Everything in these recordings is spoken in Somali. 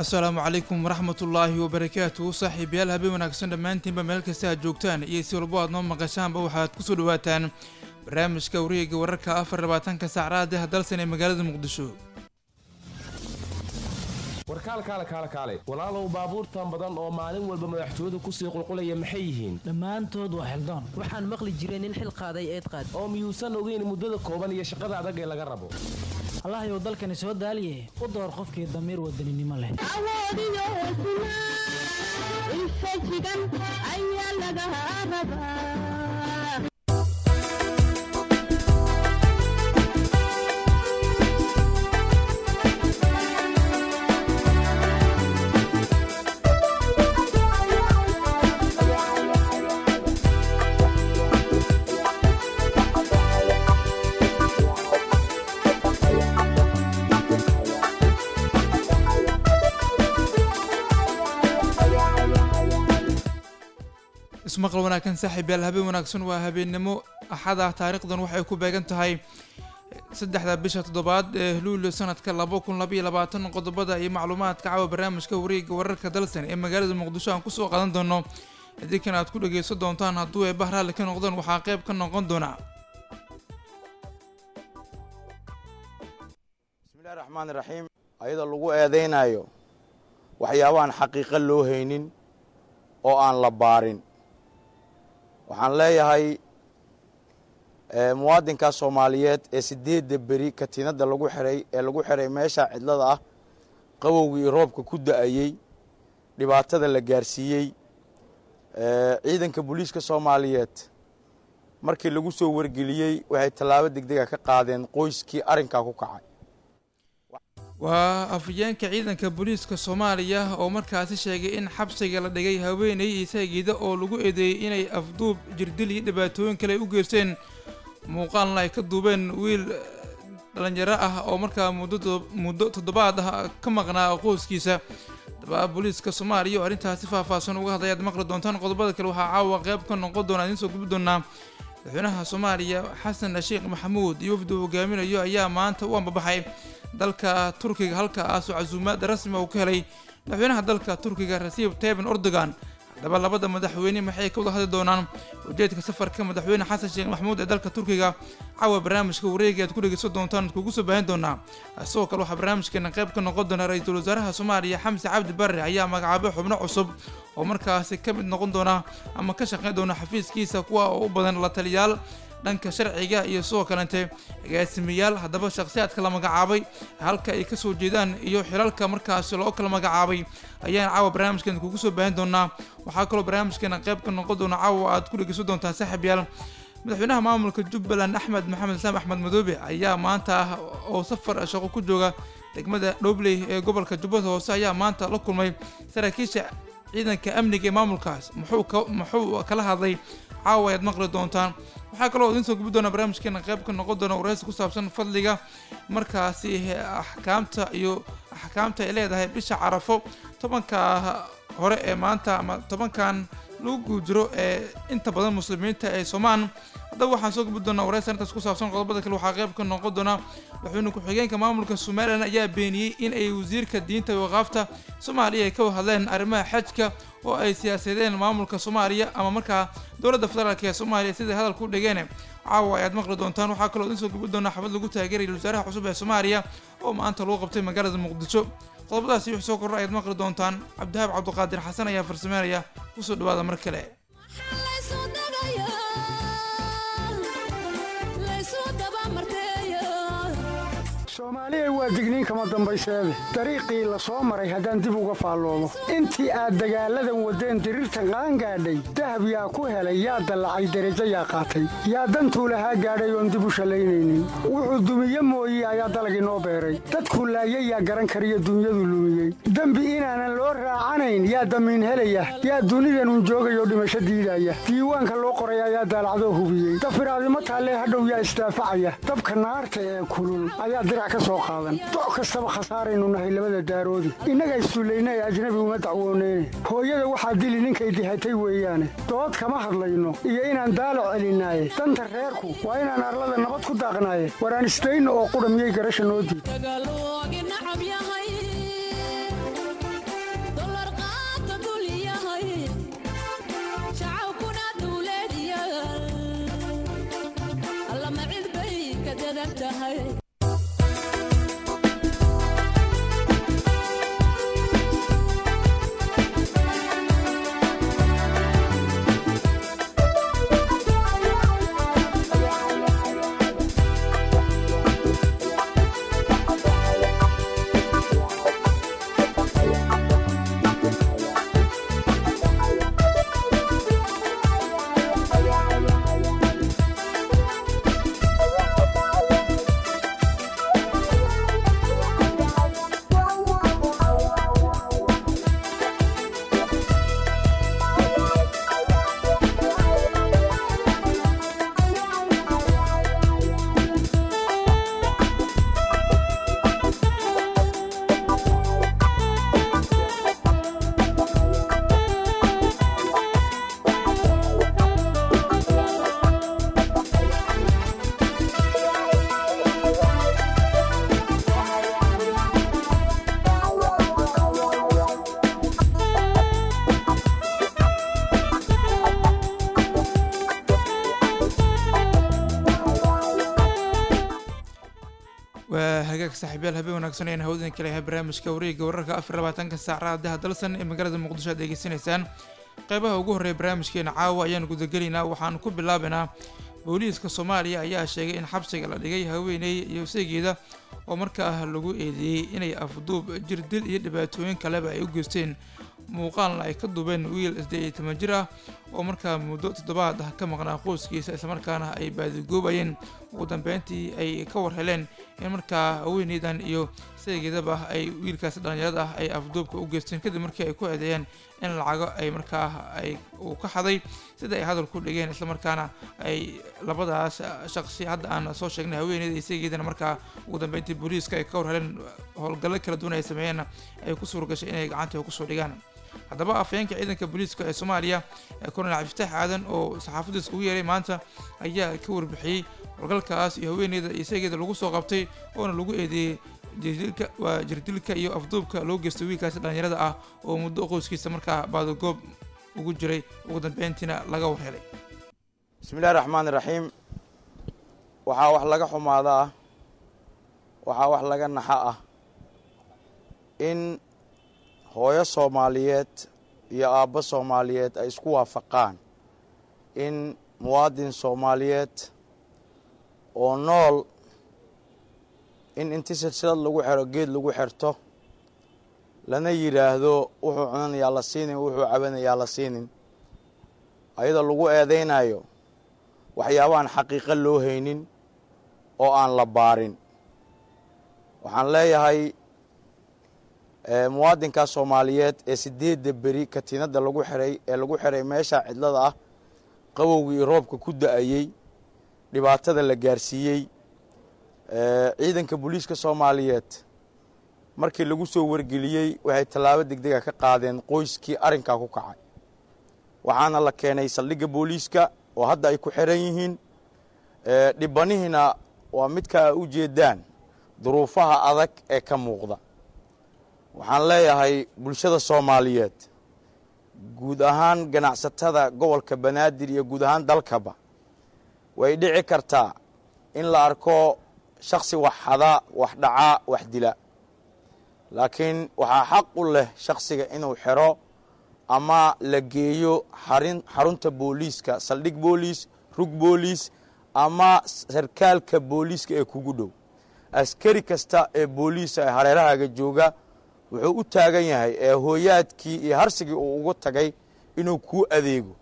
asalaamu calaykum waraxmatullaahi wabarakaatu saaxiibayaal habeen wanaagsan dhammaantiinba meel kasta aad joogtaan iyo si walbo aad noo maqashaanba waxaad kusoo dhawaataan barnaamijka wareega wararka afar labaatanka saacraadeh dalsan ee magaalada muqdisho warkaal kaale kaale kaale walaalow baabuurtan badan oo maalin walba madaxtooyadu kusii qulqulaya maxay yihiin dhammaantood waa xildoon waxaan maqli jiray nin xil qaaday eed qaad oo miyuusan ogeyn muddada kooban iyo shaqada adag ee laga rabo allahayow dalkani soo daaliye u door qofkii damiir wadaninimo leh awoodiyo hesnaa infajigan ayaa laga rabaa ismaqal wanaagsan saaxiibayaal habeen wanaagsan waa habeennimo axada taariikhdan waxay ku beegan tahay saddexda bisha toddobaad ee luulyo sanadka laba kun labaiyo labaatan qodobada iyo macluumaadka caawa barnaamijka wareega wararka dalsan ee magaalada muqdisho aan kusoo qaadan doono idinkan aad ku dhageysan doontaan hadduu ay bahraali ka noqdaan waxaa qeyb ka noqon doona bismillahi raxmaani raxiim ayadoo lagu eedeynayo waxyaabahan xaqiiqo loo haynin oo aan la baarin waxaan leeyahay muwaadinka soomaaliyeed ee sideedda beri katiinadda lagu xiray ee lagu xiray meesha cidlada ah qabowgii iyo roobka ku da-ayey dhibaatada la gaarsiiyey ciidanka booliiska soomaaliyeed markii lagu soo wargeliyey waxay tallaabo degdega ka qaadeen qoyskii arrinkaa ku kacay waa afhayeenka ciidanka booliiska soomaaliya oo markaasi sheegay in xabsiga la dhigay haweeney isaagiida oo lagu eedeeyey inay afduub jirdil iyo dhibaatooyin kale u geysteen muuqaalna ay ka duubeen wiil dhalinyaro ah oo markaa muddo toddobaad ah ka maqnaa qoyskiisa daba booliiska soomaaliya oo arrintaasi faahfaahsan uga hadlay aad maqli doontaan qodobada kale waxaa caawa qeyb ka noqon doona idiin soo gubi doonaa madaxweynaha soomaaliya xasan sheekh maxamuud iyo wafdi uu hogaaminayo ayaa maanta u ambabaxay dalka turkiga halkaasoo casuumaad rasmi uu ka helay madaxweynaha dalka turkiga rasiib tayban erdogan haddaba labada madaxweyne maxay ka wada hadli doonaan ujeedka safarka madaxweyne xasan sheekh maxamuud ee dalka turkiga caawa barnaamijka wareegi aad ku dhegeysan doontaan ad kugu soo baahin doonaa sidoo kale waxaa barnaamijkeena qayb ka noqon doona ra-iisul wasaaraha soomaaliya xamse cabdi barre ayaa magacaabay xubno cusub oo markaasi ka mid noqon doona ama ka shaqeyn doona xafiiskiisa kuwa oo u badan la taliyaal dhanka sharciga iyo sidoo kalente agaasimayaal haddaba shakhsiyaadka la magacaabay halka ay kasoo jeedaan iyo xilalka markaasi loo kala magacaabay ayaan caawa barnaamijkeena kugu soo baahin doonaa waxaa kaloo barnaamijkeena qayb ka noqon doona caawa aad ku dhegeysan doontaan saaxiibyaal madaxweynaha maamulka jubbaland axmed maxamed islaam axmed madoobe ayaa maanta ah oo safar shaqo ku jooga degmada dhobley ee gobolka jubbada hoose ayaa maanta la kulmay saraakiisha ciidanka amniga ee maamulkaas muxuu muxuu kala hadlay caawa ayaad maqli doontaan waxaa kaloo idiin soo gubi doona barnaamijkeena qayb ka noqon doona waraysi ku saabsan fadliga markaasi axkaamta iyo axkaamta ay leedahay bisha carafo tobanka hore ee maanta ama tobankan lagu guujiro ee inta badan muslimiinta ee soomaan haddaba waxaan soo gubi doonaa waraysi arrintaas ku saabsan qodobada kale waxaa qayb ka noqon doona madaxweyne ku-xigeenka maamulka somalilan ayaa beeniyey in ay wasiirka diinta waqaafta soomaaliya ay ka hadleen arrimaha xajka oo ay siyaasadeen maamulka soomaaliya ama markaa dowladda federaalk ee soomaaliya siday hadalku dhigeen caawa ayaad maqli doontaan waxaa kaloo idiin soo gubi doonaa xabad lagu taageeraya wasaaraha cusub ee soomaaliya oo maanta lagu qabtay magaalada muqdisho qodobadaasi wix soo korra ayaad maqli doontaan cabdihaab cabdiqaadir xasan ayaa farsameynaya kusoo dhawaada mar kale soomaaliya waa digniin kama dambayseede dariiqii la soo maray haddaan dib uga faalloomo intii aad dagaalladan waddeen diriirtan qaangaadhay dahab yaa ku helay yaa dallacay derajo yaa qaatay yaa dantuu lahaa gaadhay oon dib u shallaynaynin wuxuu dumiye mooye ayaa dalagii noo beeray dadku laayay yaa garan kariyo dunyadu lumiyey dembi inaanan loo raacanayn yaa damiin helaya yaa dunidanun joogayoo dhimasho diidaya diiwaanka loo qoray ayaa daalacdoo hubiyey dafiraadimo taallee hadhow yaa isdaafacaya dabka naarta ee kulul ayaa dirac ka soo qaadan doc kastaba khasaaraynu nahay labada daaroodi innaga issullayna ee ajnabi uma dacwooneyne hooyada waxaa dili ninkay dihatay weeyaane dood kama hadlayno iyo inaan daalac celinaaye danta reerku waa inaan arlada nabad ku daaqnaaye waraan isdayno oo qudha miyay garasha noo diid badan tahay waa hagaag saaxiibyaal habeen wanaagsan ayaan hawdin kale yahay barnaamijka wareegga wararka afar labaatanka saacada daha dalsan ee magaalada muqdisho aad degeysanaysaan qeybaha ugu horreeya barnaamijkeena caawa ayaan gudagelaynaa waxaan ku bilaabaynaa booliiska soomaaliya ayaa sheegay in xabsiga la dhigay haweeney iyo seegeeda oo markaa lagu eedeeyey inay afduub jirdil iyo dhibaatooyin kaleba ay u geysteen muuqaalna ay ka duubeen wiil siddeed iyo toban jir ah oo markaa muddo toddobaad ah ka maqnaa qoyskiisa islamarkaana ay baadigoobayeen ugu dambeyntii ay ka war heleen in markaa haweeneydan iyo seegeedaba ay wiilkaas dhallinyarada ah ay afduubka u geysteen kadib markii ay ku eedeeyeen in lacago ay markaa ay uu ka xaday sida ay hadal ku dhigeen islamarkaana ay labadaas shaqsi hadda aan soo sheegnay haweeneyda iyo seegeedana markaa ugu dambeyntii booliiska ay ka war heleen howlgallo kala duwan ay sameeyeen ay ku suuragashay inay gacanta kusoo dhigaan haddaba afhayeenka ciidanka booliiska ee soomaaliya ee colonel cabdifatax aadan oo saxaafadiisa ugu yeeray maanta ayaa ka warbixiyey howlgalkaas iyo haweeneyda iyo seegeeda lagu soo qabtay oona lagu eedeeyey jirdilka waa jirdilka iyo afduubka loo geystay wiilkaasi dhallinyarada ah oo muddo qoyskiisa markaa baadagoob ugu jiray ugu dambeyntiina laga war helay bismillahi raxmaani raxiim waxaa wax laga xumaada ah waxaa wax laga naxa ah in hooyo soomaaliyeed iyo aabbo soomaaliyeed ay isku waafaqaan in muwaadin soomaaliyeed oo nool in inti silsilad lagu xero geed lagu xerto lana yidhaahdo wuxuu cunanayaa la siinin wuxuu cabanayaa la siinin ayadoo lagu eedaynayo waxyaabaaan xaqiiqo loo haynin oo aan la baarin waxaan leeyahay muwaadinkaa soomaaliyeed ee sideedda beri katiinadda lagu xiray ee lagu xiray meesha cidlada ah qabowgii iyo roobka ku da-ayey dhibaatada la gaarsiiyey ciidanka booliiska soomaaliyeed markii lagu soo wargeliyey waxay tallaabo degdega ka qaadeen qoyskii arrinkaa ku kacay waxaana la keenay saldhigga booliiska oo hadda ay ku xiran yihiin dhibanihiina waa midka u jeedaan duruufaha adag ee ka muuqda waxaan leeyahay bulshada soomaaliyeed guud ahaan ganacsatada gobolka banaadir iyo guud ahaan dalkaba way dhici kartaa in la arko shaksi wax xada wax dhaca wax dila laakiin waxaa xaq u leh shaksiga inuu xero ama la geeyo xarin xarunta booliiska saldhig booliis rug booliis ama sarkaalka booliiska ee kugu dhow askari kasta ee booliisa ee hareerahaaga jooga wuxuu u taagan yahay ee hooyaadkii iyo harsigii uu ugu tagay inuu kuu adeego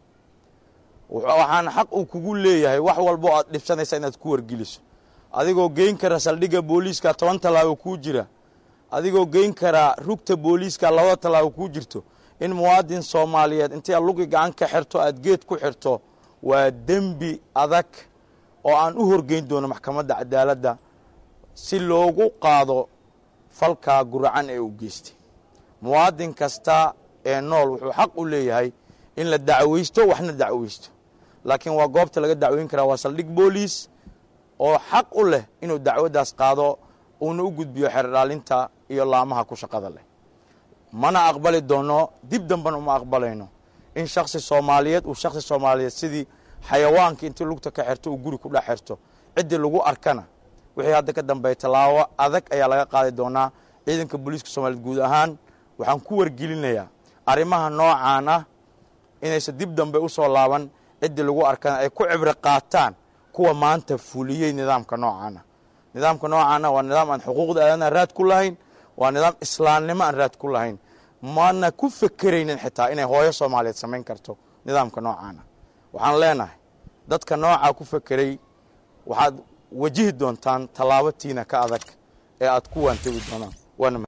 waxaan xaq uu kugu leeyahay wax walbo aad dhibsanaysa inaad ku wargeliso adigoo geyn kara saldhigga booliiska toban tallaabo kuu jira adigoo geyn karaa rugta booliiska labada tallaabo kuu jirto in muwaadin soomaaliyeed intay aad lugi gacan ka xirto aad geed ku xirto waa dembi adag oo aan u horgeyn doono maxkamadda cadaaladda si loogu qaado falkaa guracan ee uu geystay muwaadin kasta ee nool wuxuu xaq u leeyahay in la dacweysto waxna dacweysto laakiin waa goobta laga dacweyn karaa waa saldhig booliis oo xaq u leh inuu dacwaddaas qaado uuna u gudbiyo xerdhaalinta iyo laamaha ku shaqada leh mana aqbali doono dib dambena uma aqbalayno in shaksi soomaaliyeed uu shaksi soomaaliyeed sidii xayawaanka intii lugta ka xerto uu guri ku dhex xerto ciddii lagu arkana wixii hadda ka dambeeya tallaabo adag ayaa laga qaadi doonaa ciidanka booliiska soomaaliyeed guud ahaan waxaan ku wargelinayaa arrimaha noocaan ah inaysan dib dambe u soo laaban ciddii lagu arkana ay ku cibro qaataan kuwa maanta fuliyey nidaamka noocaana nidaamka noocaana waa nidaam aan xuquuqda aadanaha raad ku lahayn waa nidaam islaamnimo aan raad ku lahayn maana ku fekeraynin xitaa inay hooyo soomaaliyeed samayn karto nidaamka noocaana waxaan leenahay dadka noocaa ku fekeray waxaad wajihi doontaan tallaabo tiina ka adag ee aad ku waantabi doonaan waana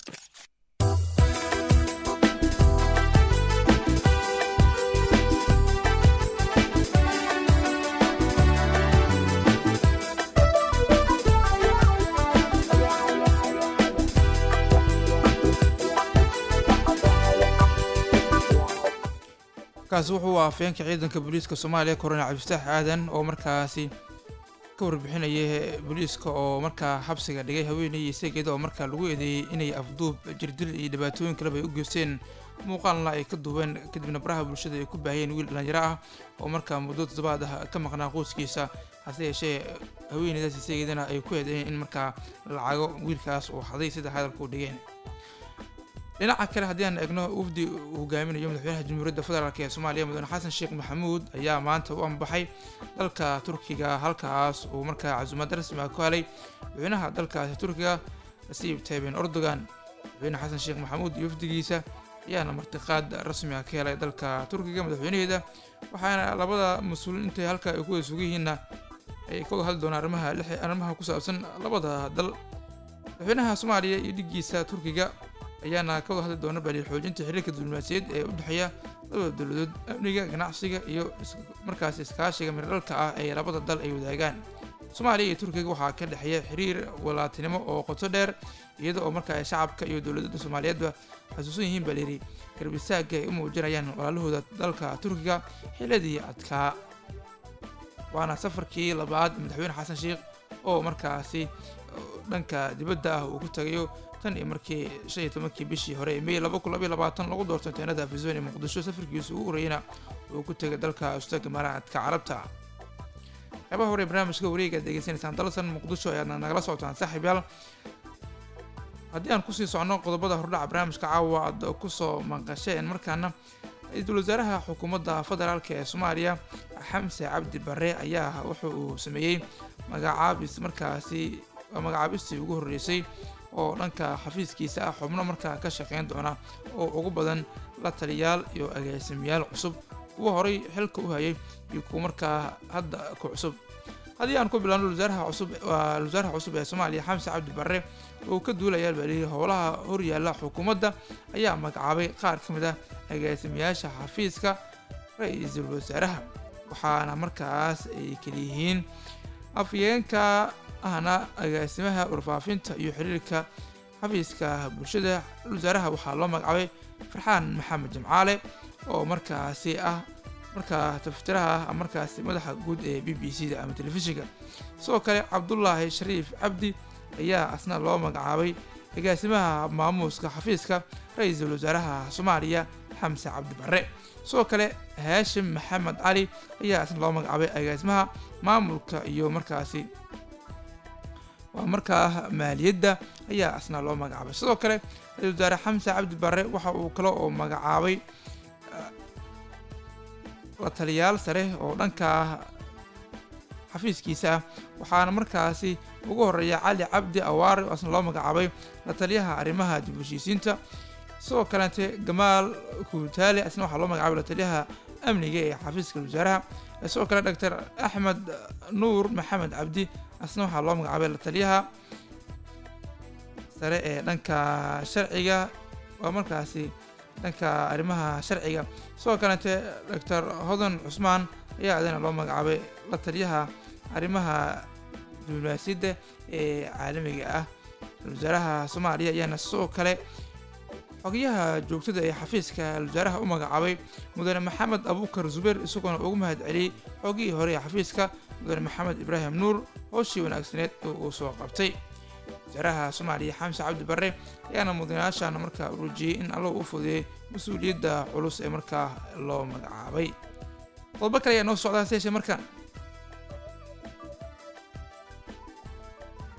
kaasi wuxuu afeenka ciidanka booliiska soomaaliya korona cabdifataax aadan oo markaasi ka warbixinaya booliiska oo markaa xabsiga dhigay haweeney isageeda oo markaa lagu eedeeyey inay afduub jirdil iyo dhibaatooyin kaleba ay u geysteen muuqaalna ay ka duubeen kadibna baraha bulshada ay ku baahiyeen wiil dhalinyaro ah oo markaa muddo toddobaad ah ka maqnaa qoyskiisa hase yeeshee haweeneydaas isageedana ay ku eedeeyeen in markaa lacago wiilkaas uu haday sida hadalka u dhigeen dhinaca kale haddii aan eegno wafdi uu hogaaminayo madaxweynaha jamhuuriyadda federaalk ee soomaaliya mudane xasan sheekh maxamuud ayaa maanta u ambaxay dalka turkiga halkaas uu markaa casuumad rasmi ah ku helay madaxweynaha dalkaasi turkiga rasiib tayben erdogan madaxweyne xasan sheekh maxamuud iyo wafdigiisa ayaana martiqaad rasmi ah ka helay dalka turkiga madaxweynaheeda waxaana labada mas-uuliin intay halka ay ku wada sugan yihiinna ay ka wada hadli doonaan arrimaha arrimaha ku saabsan labada dal madaxweynaha soomaaliya iyo dhiggiisa turkiga ayaana ka wada hadli doona bali xoojinta xiriirka diblomaasiyaed ee u dhexeeya labada dowladood amniga ganacsiga iyo markaas iskaashiga mirdhalka ah ee labada dal ay wadaagaan soomaaliya iyo turkiga waxaa ka dhexeeya xiriir walaatinimo oo qoto dheer iyada oo markaa ay shacabka iyo dowladada soomaaliyeedba xasuusan yihiin baa layidhi garbisaagga ay u muujinayaan walaalahooda dalka turkiga xiladii adkaa waana safarkii labaad madaxweyne xasan sheekh oo markaasi dhanka dibadda ah uu ku tagayo tan iyo markii shan iyo tobankii bishii hore ee may laba kun labaiyo labaatan lagu doortay teenada afisoon ee muqdisho safarkiisa ugu horreeyana uu ku tegay dalka ustaga maraadka carabta qeybaha hore ee barnaamijka wareega aad degeysanaysaan dalsan muqdisho ayaadna nagala socotaan saaxiib yaal haddii aan kusii socno qodobada hordhaca barnaamijka caawa aad kusoo maqasheen markaana ra-iisul wasaaraha xukuumadda federaalk ee soomaaliya xamse cabdi bare ayaa wuxa uu sameeyey magacaabis markaasi magacaabistii ugu horreysay oo dhanka xafiiskiisa ah xubno markaa ka shaqeyn doona oo ugu badan la taliyaal iyo agaasimayaal cusub kuwa horay xilka u hayay iyo kuwa markaa hadda ku cusub haddii aan ku bilaabno wasaaraha cusub waa wasaaraha cusub ee soomaaliya xamse cabdi barre oo ka duulayaa balihi howlaha horyaalla xukuumadda ayaa magacaabay qaar ka mid ah agaasimayaasha xafiiska ra-iisul wasaaraha waxaana markaas ay kaliyihiin afyeenka ahna agaasimaha warfaafinta iyo xiriirka xafiiska bulshada wasaaraha waxaa loo magacaabay farxaan maxamed jamcaale oo markaasi ah markaa taftiraha ah markaasi madaxa guud ee b b c da ama telefishinka sidoo kale cabdulaahi shariif cabdi ayaa asna loo magacaabay agaasimaha maamuuska xafiiska ra-iisul wasaaraha soomaaliya xamse cabdi barre sidoo kale haashim maxamed cali ayaa asna loo magacaabay agaasimaha maamulka iyo markaasi waa markaa maaliyadda ayaa asna loo magacaabay sidoo kale ra-isul wasaare xamse cabdi barre waxa uu kale oo magacaabay la taliyaal sare oo dhanka xafiiskiisa ah waxaana markaasi ugu horeeya cali cabdi awaare oo asna loo magacaabay la taliyaha arrimaha dib heshiisiinta sidoo kaleete gamaal kuutaale asna waxaa loo magacaabay la taliyaha amniga ee xafiiska wasaaraha sidoo kale doctor axmed nuur maxamed cabdi asna waxaa loo magacaabay la taliyaha sare ee dhanka sharciga waa markaasi dhanka arrimaha sharciga sidoo kaleete doctor hodan cusmaan ayaa adana loo magacaabay la taliyaha arrimaha diblomaasiyadda ee caalamiga ah wasaaraha soomaaliya ayaana sidoo kale xogayaha joogtada ee xafiiska wasaaraha u magacaabay mudane maxamed abuukar zubeer isagoona ugu mahad celiyey xogihii hore ee xafiiska mudane maxamed ibraahim nuur howshii wanaagsaneed oo uu soo qabtay wasaaraha soomaaliya xamse cabdi barre ayaana mudanayaashaana markaa urujiyey in allo u fudeeyey mas-uuliyadda culus ee markaa loo magacaabay qodobo kale ayaa noo socdaa seeshe markaan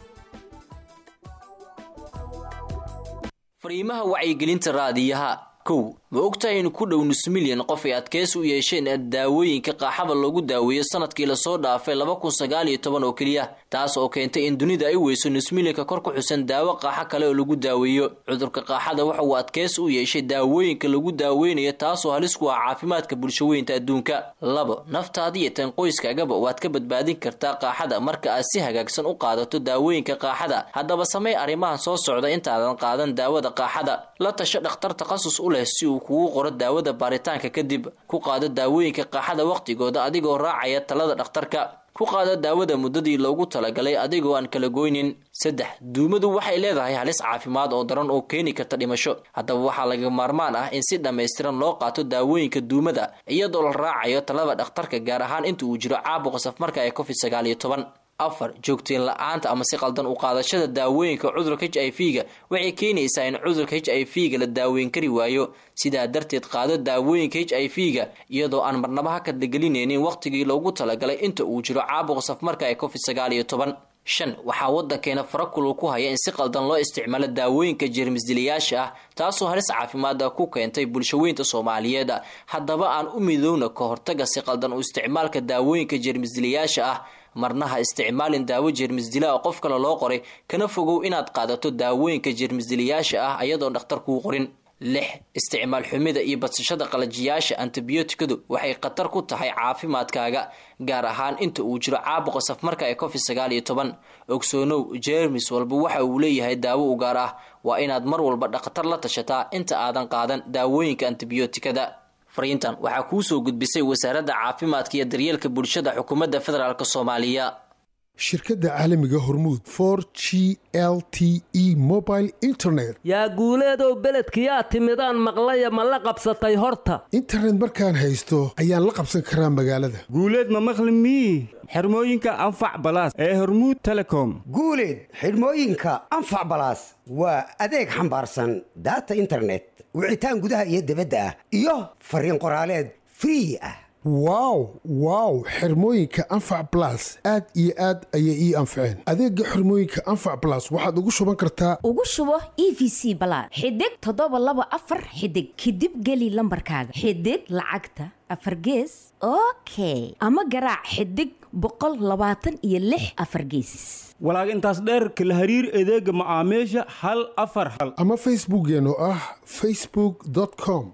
fariimaha wacyigelinta raadiyaha kow ma ogtahay in ku dhow nus milyan qof ay adkeysi u yeesheen daawooyinka qaaxada loogu daaweeyo sanadkii lasoo dhaafay laba kun sagaal iyo toban oo keliya taas oo keentay in dunida ay weyso nus milyanka kor ku xusan daawo qaaxo kale oo lagu daaweeyo cudurka qaaxada waxa uu adkeysi u yeeshay daawooyinka lagu daaweynayo taasoo halis ku ah caafimaadka bulshaweynta adduunka labo naftaada iyo tan qoyskaagaba waad ka badbaadin kartaa qaaxada marka aad si hagaagsan u qaadato daawooyinka qaaxada haddaba samey arrimahan soo socda intaadan qaadan daawada qaaxada la tasho dhakhtar takhasus u leh si uu kugu qoro daawada baaritaanka kadib ku qaado daawooyinka qaaxada wakhtigooda adigoo raacaya talada dhakhtarka ku qaado daawada muddadii loogu talagalay adigoo aan kala goynin saddex duumadu waxay leedahay halis caafimaad oo daran oo keeni karta dhimasho haddaba waxaa laga maarmaan ah in si dhammaystiran loo qaato daawooyinka duumada iyadoo la raacayo talada dhakhtarka gaar ahaan inta uu jiro caabuqa safmarka ee covid sagaal iyo toban afar joogteen la-aanta ama si qaldan u qaadashada daawooyinka cudurka h i v ga waxay keenaysaa in cudurka h i v ga la daaweyn kari waayo sidaa darteed qaado daawooyinka h i v ga iyadoo aan marnaba ha kadlagelinaynin wakhtigii loogu talagalay inta uu jiro caabuqa safmarka ee covid sagaal iyo toban shan waxaa waddankeena farakulul ku haya in si qaldan loo isticmaalo daawooyinka jeermisdilayaasha ah taasoo halis caafimaada ku keentay bulshaweynta soomaaliyeed haddaba aan u midowna ka hortaga si qaldan u isticmaalka daawooyinka jeermisdilayaasha ah marna ha isticmaalin daawo jeermisdila oo qof kale loo qoray kana fogow inaad qaadato daawooyinka jeermisdilayaasha ah ayadoon dhakhtar kuu qorin lix isticmaal xumida iyo badsashada qalajiyaasha antibiyootikadu waxay khatar ku tahay caafimaadkaaga gaar ahaan inta uu jiro caabuqa safmarka ee covid sagaal iyo toban ogsoonow jeermis walba waxa uu leeyahay daawo u gaar ah waa inaad mar walba dhakhtar la tashataa inta aadan qaadan daawooyinka antibiyootikada fariintan waxaa kuu soo gudbisay wasaaradda caafimaadka iyo daryeelka bulshada xukuumadda federaalk soomaaliya shirkadda caalamiga hormuud for g l t e mobile internet yaa guuleedow beledkiyaa timidaan maqlaya ma la qabsatay horta internet markaan haysto ayaan la qabsan karaa magaalada guuleed ma maqli mii xirmooyinka anfac balaas ee hormuud telecom guuleed xidhmooyinka anfac balaas waa adeeg xambaarsan daata internet wicitaan gudaha iyo dibadda ah iyo fariin qoraaleed free ah wow wow xirmooyinka anfac balas aad iyo aad ayay ii anfaceen adeega xirmooyinka anfac balas waxaad ugu shuban kartaa ugu shubo e v c balaad xidig toddoba laba afar xidig kadib geli lambarkaaga xidig lacagta afar gees okay ama garaac xidig boqol labaatan iyo lix afar geesis walaag intaas dheerka la hariir adeega macaamiisha hal afar hal ama facebookkeen oo ah facebook com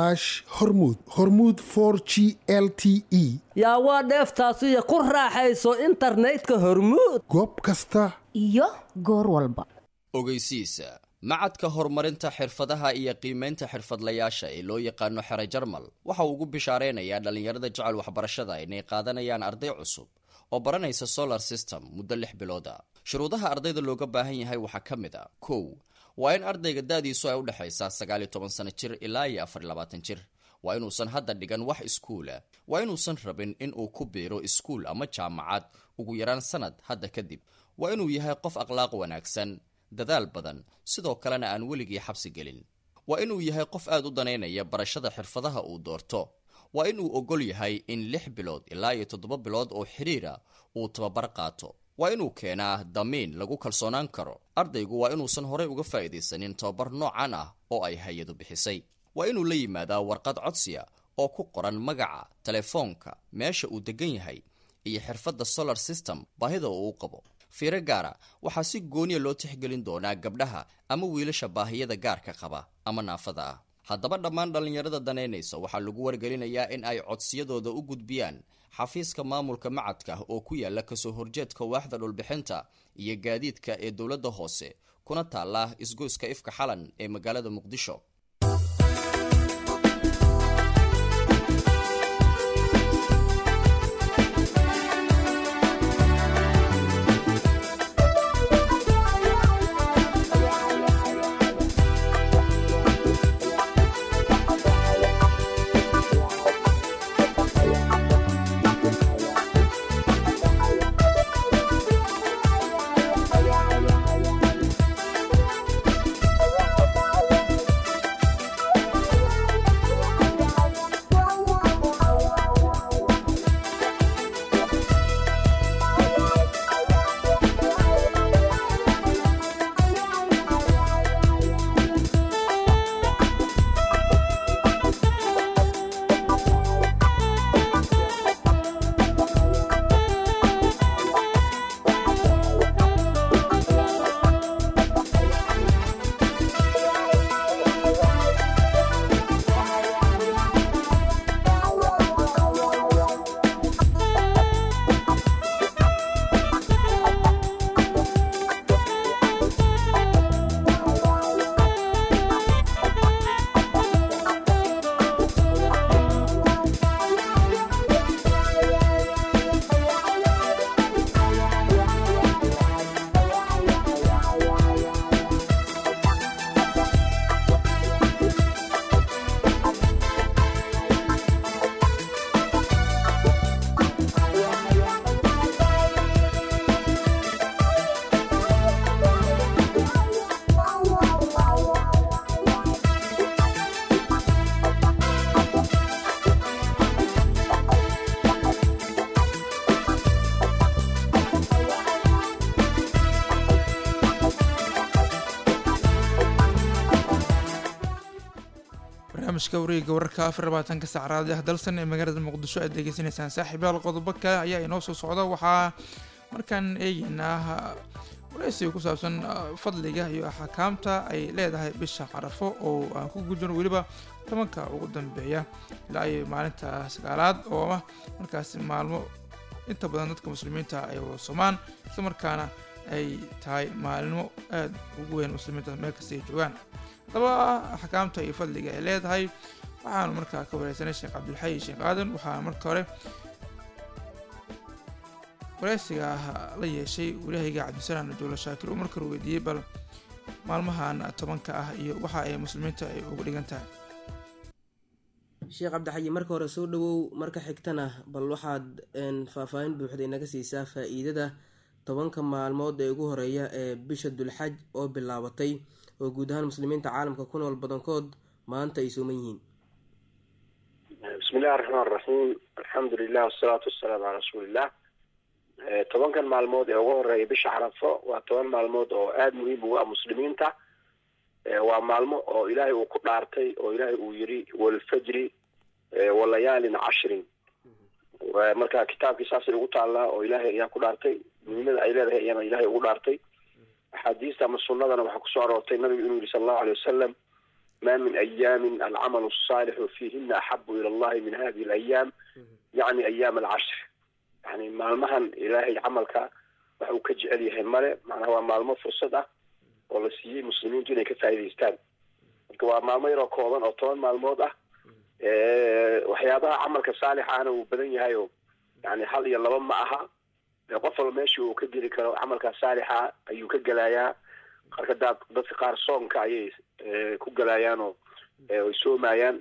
hormud hormud for g l t e yaa waa dheeftaasiyo ku raaxayso internetka hormuud goob kasta iyo goor walba ogeysiisa macadka horumarinta xirfadaha iyo qiimaynta xirfadlayaasha ee loo yaqaano xere jarmal waxa uu ugu bishaareynayaa dhallinyarada jecel waxbarashada inay qaadanayaan arday cusub oo baranaysa solar system muddo lix bilooda shuruudaha ardayda looga baahan yahay waxaa ka mid a kow waa in ardayga da-diisu ay udhexaysaa sagaal iyo toban sano jir ilaa iyo afar iyo labaatan jir waa inuusan hadda dhigan wax iskuula waa inuusan rabin in uu ku biiro iskuul ama jaamacad ugu yaraan sanad hadda kadib waa inuu yahay qof akhlaaq wanaagsan dadaal badan sidoo kalena aan weligii xabsi gelin waa inuu yahay qof aad u danaynaya barashada xirfadaha uu doorto waa inuu ogol yahay in lix bilood ilaa iyo toddoba bilood oo xidhiira uu tababar qaato waa inuu keenaa damiin lagu kalsoonaan karo ardaygu waa inuusan horey uga faa'iidaysanin tababar noocan ah oo ay hay-adu bixisay waa inuu la yimaadaa warqad codsiya oo ku qoran magaca telefoonka meesha uu degan yahay iyo xirfadda solar system baahida uu u qabo fiiro gaara waxaa si gooniya loo tixgelin doonaa gabdhaha ama wiilasha baahiyada gaarka qaba ama naafada ah haddaba dhammaan dhallinyarada danaynaysa waxaa lagu wargelinayaa in ay codsiyadooda u gudbiyaan xafiiska maamulka macadka oo ku yaala kasoo horjeedka waaxda dhulbixinta iyo gaadiidka ee dowladda hoose kuna taala isgoyska ifka xalan ee magaalada muqdisho barnaamijka wareega wararka afar labaatanka saac raadiyaha dalsan ee magaalada muqdisho aad degeysanaysaan saaxiibayaal qodobo kale ayaa inoo soo socda waxaa markaan eegeynaa wareysiga ku saabsan fadliga iyo axkaamta ay leedahay bisha carafo oo aan ku gujino weliba tobanka ugu dambeeya ilaa iyo maalinta sagaalaad oo ah markaasi maalmo inta badan dadka muslimiinta ay wada somaan islamarkaana ay tahay maalimo aada ugu weyn muslimiinta meel kasta ay joogaan haddaba axkaamta iyo fadliga ay leedahay waxaanu markaa ka wareysanay sheekh cabdilxayi sheekh aadan waxaa marka hore wareysiga la yeeshay walahayga cabdisalaan najuula shaakir uu markale weydiiyey bal maalmahan tobanka ah iyo waxa ay muslimiinta ay ugu dhigan tahay sheekh cabdixayi marka hore soo dhawow marka xigtana bal waxaad faahfaahin buuxda inaga siisaa faa-iidada tobanka maalmood ee ugu horeeya ee bisha dulxaj oo bilaabatay oo guud ahaan muslimiinta caalamka ku nool badankood maanta ay sooman yihiin bismi illahi raxmaan raxiim alxamdu lilah wasalaatu wasalaamu calaa rasuuliillah tobankan maalmood ee ugu horeeya bisha carafo waa toban maalmood oo aada muhiim ugu ah muslimiinta waa maalmo oo ilaahay uu ku dhaartay oo ilaahay uu yiri walfajri walayaalin cashrin marka kitaabkii saasay ugu taallaa oo ilaahay ayaa ku dhaartay muhiimada ay leedahay ayaana ilaahay ugu dhaartay axaadiista ama sunnadana waxaa kusoo aroortay nabigu inuu yihi sala allahu alay wasalam ma min ayaamin alcamalu asaalixu fiihina axabu ila allahi min hadihi alayaam yacni ayaam alcashr yani maalmahan ilaahay camalka waxa uu ka jecel yahay male macnaha waa maalmo fursad ah oo la siiyey muslimiintu inay ka faa'idaystaan marka waa maalmo yaroo kooban oo toban maalmood ah waxyaabaha camalka saalixaana uu badan yahay oo yani hal iyo laba ma aha qof walba meesha uu ka geli karo camalka saalixa ayuu ka gelayaa qarka daad dadka qaar soonka ayay ku gelayaan oo ay soomayaan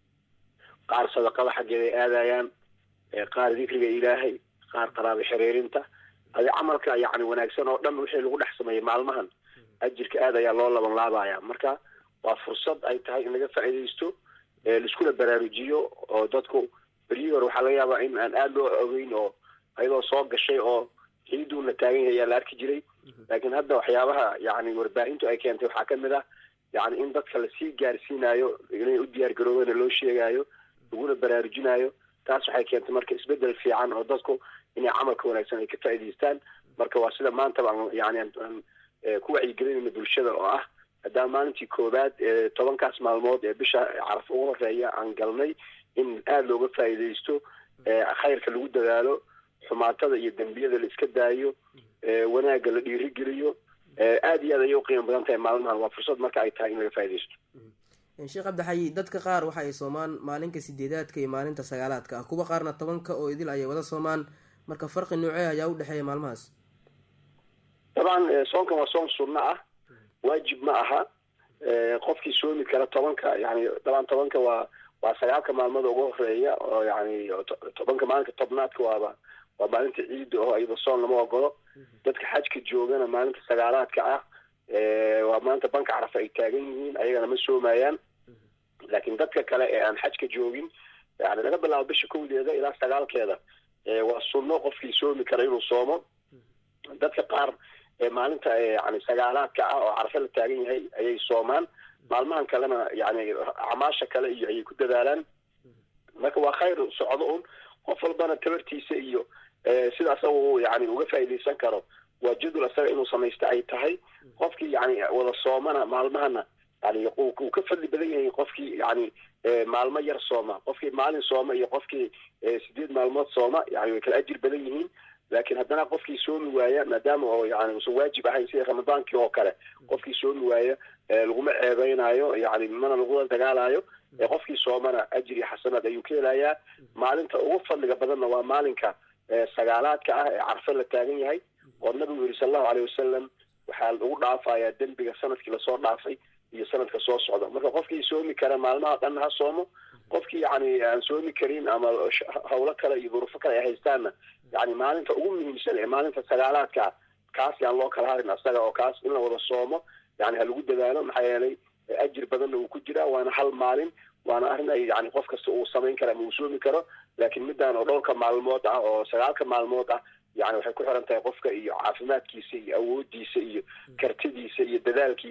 qaar sadaqada xaggeeda ay aadayaan qaar dikriga ilaahay qaar qaraabo xiriirinta adi camalka yani wanaagsan oo dhan wixii lagu dhex sameeyey maalmahan ajirka aad ayaa loo laban laabaya marka waa fursad ay tahay in laga faa'iidaysto laiskuna baraarujiyo oo dadku beryihii hore waxaa laga yaabaa in aan aada loo ogeyn oo ayadoo soo gashay oo ciiduu la taagan yahay ayaa la arki jiray laakiin hadda waxyaabaha yani warbaahintu ay keentay waxaa kamid ah yani in dadka lasii gaarsiinayo inay u diyaar garoobana loo sheegayo laguna baraarujinayo taas waxay keentay marka isbedel fiican oo dadku inay camalka wanaagsan ay ka faa'idaystaan marka waa sida maantaba aan yani aan ku wacyigelinayna bulshada oo ah haddaan maalintii koowaad ee tobankaas maalmood ee bisha caraf ugu horeeya aan galnay in aada looga faa'iidaysto khayrka lagu dadaalo xumaatada iyo dembiyada la iska daayo wanaagga la dhiirigeliyo aada iyo aad ayay uqiimo badan tahay maalmahan waa fursad marka ay tahay in laga faaidaysto sheekh cabdixayi dadka qaar waxa ay soomaan maalinka sideedaadka iyo maalinta sagaalaadka ah kuwa qaarna tobanka oo idil ayay wada soomaan marka farqi noocee ayaa u dhexeeya maalmahaas dabcan soonkan waa soon sunno ah waajib ma aha qofkii soomi kara tobanka yani dabcan tobanka waa waa sagaalka maalmood ugu horeeya oo yani tobanka maalinka tobnaadka waaba waa maalinta ciida oo iyada soon lama ogolo dadka xajka joogana maalinta sagaalaadka ah waa maalinta banka carafa ay taagan yihiin ayagana ma soomayaan laakiin dadka kale ee aan xajka joogin yani laga bilaabo bisha kowdeeda ilaa sagaalkeeda waa sunno qofkii soomi kara inuu soomo dadka qaar maalinta yani sagaalaadka ah oo carafa la taagan yahay ayay soomaan maalmahan kalena yani acmaasha kale iyo ayay ku dadaalaan marka waa khayr socdo un qof walbana tabartiisa iyo sida asaga uu yani uga faa'iidaysan karo waa jadwal asaga inuu samaysta ay tahay qofkii yani wada soomana maalmahana yani uu ka fadli badan yahay qofkii yani maalmo yar sooma qofkii maalin sooma iyo qofkii sideed maalmood sooma yani way kala ajir badan yihiin laakiin haddana qofkii soomi waaya maadaama oo yani usan waajib ahayn sida ramadaankii oo kale qofkii soomi waaya laguma ceebeynayo yani mana lagula dagaalayo qofkii soomana ajir iyo xasanaad ayuu ka helayaa maalinta ugu fadliga badanna waa maalinka sagaalaadka ah ee carfe la taagan yahay oo nabigu yiri sal allahu aleyh wasalam waxaa lagu dhaafayaa dembiga sanadkii lasoo dhaafay iyo sanadka soo socda marka qofkii soomi kara maalmaha dhan ha soomo qofkii yani aan soomi karin ama hawlo kale iyo durufo kale ay haystaanna yani maalinta ugu muhiimsan ee maalinta sagaalaadka kaas yaan loo kala harin asaga oo kaas in la wada soomo yani ha lagu dadaalo maxaa yeelay ajir badanna uu ku jiraa waana hal maalin waana arrin ay yani qof kasta uu samayn kara ama uu soomi karo laakiin midaan oo dhowrka maalmood ah oo sagaalka maalmood ah yani waxay ku xiran tahay qofka iyo caafimaadkiisa iyo awoodiisa iyo kartidiisa iyo dadaalkiisa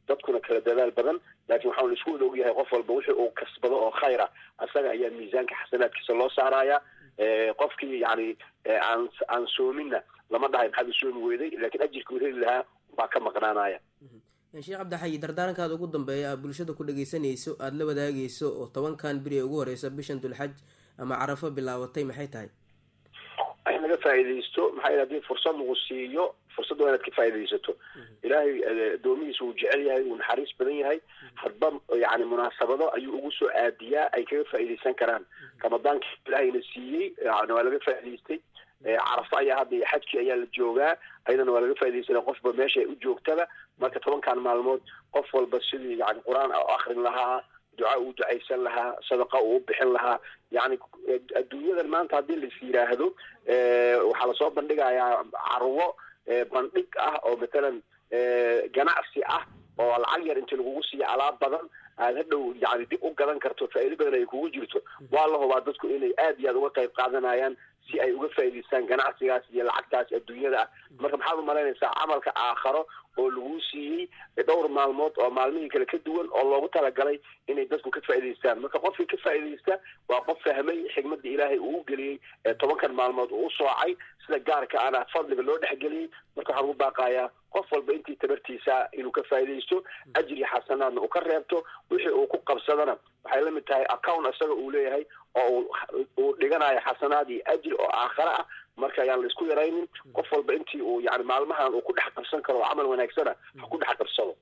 dadkuna kala dadaal badan laakiin waxaan isku wada ogyahay qof walba wixii uu kasbado oo khayra asaga ayaa miisaanka xasanaadkiisa loo saaraya qofkii yani aan aan soominna lama dhahay maxaad u soomi weyday laakiin ajirkuu heli lahaa baa ka maqnaanaya sheekh cabdixayi dardaarankaada ugu dambeeya aad bulshada ku dhageysanayso aada la wadaagayso oo tobankan beri ee ugu horeysa bishan dulxaj ama carafo bilaabatay maxay tahay in laga faa'iidaysto maxaa yidhi hadii fursad lagu siiyo fursadda waa inaad ka faa'iidaysato ilaahay addoomihiisa wuu jecel yahay wuu naxariis badan yahay hadba yani munaasabado ayuu ugu soo aadiyaa ay kaga faa'iidaysan karaan ramadaanka ilaahayna siiyey yani waa laga faa'iidaystay carafo ayaa hadda iyo xajkii ayaa la joogaa ayadana waa laga faa'idaysana qofba meesha ay u joogtaba marka tobankan maalmood qof walba sidii yani qur-aan akrin lahaa duca uu ducaysan lahaa sadaqa uu bixin lahaa yani adduunyadan maanta haddii lais yidhaahdo waxaa lasoo bandhigayaa carwo bandhig ah oo matalan ganacsi ah oo lacag yar inti lagugu siiyo alaab badan aad hadhow yani dib u gadan karto faa'iido badan ay kugu jirto waa la hubaa dadku inay aad iyo aad uga qayb qaadanayaan si ay uga faa'iidaystaan ganacsigaas iyo lacagtaas adduunyada ah marka maxaad umalaynaysaa camalka aakharo oo lagu siiyey dhowr maalmood oo maalmihii kale ka duwan oo loogu talagalay inay dadku ka faa'iidaystaan marka qofkii ka faa'iidaysta waa qof fahmay xigmadda ilaahay uu u geliyey ee tobankan maalmood uu u soocay sida gaarka ana fadliga loo dhexgeliyey marka waxaan ugu baaqayaa qof walba intii tabartiisa inuu ka faa'iidaysto ajri xasanaadna uu ka reebto wixii uu ku qabsadana waxay la mid tahay account isaga uu leeyahay oo uu dhiganayo xasanaad iyo ajri oo aakhare ah marka ayaan la isku yaraynin qof walba intii uu yani maalmahan uu ku dhex qabsan karo oo camal wanaagsana ha ku dhex qabsado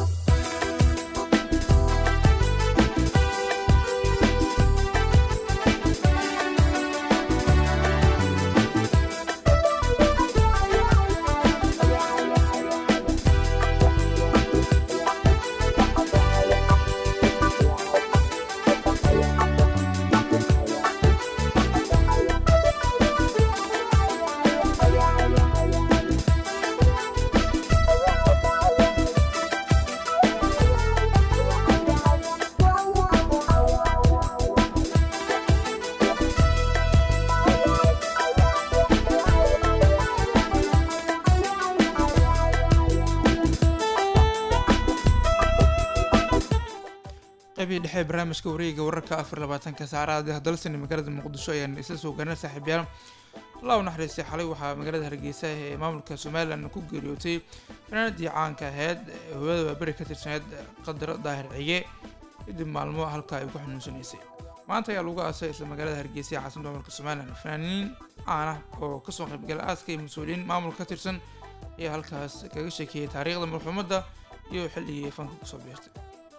qaybihii dhexe ee barnaamijka wareega wararka afar labaatanka saacadaha hadalsani magaalada muqdisho ayaan isla soo gaarnay saaxiibyaal allah u naxariistay xalay waxaa magaalada hargeysa ee maamulka somalilan ku geeriyootay fanaanadii caanka ahayd hooyada waaberi ka tirsaneyd qadar daahir cige kadib maalmo halka ay ku xanuunsanaysay maanta ayaa lagu aasay isla magaalada hargeysa ee caasimada maamulka somalilan fanaaniin caan ah oo kasoo qaybgala aaska iyo mas-uuliyiin maamul ka tirsan ayaa halkaas kaga sheekeeyay taariikhda marxuumadda iyo xilligii ay fanka kusoo biirtay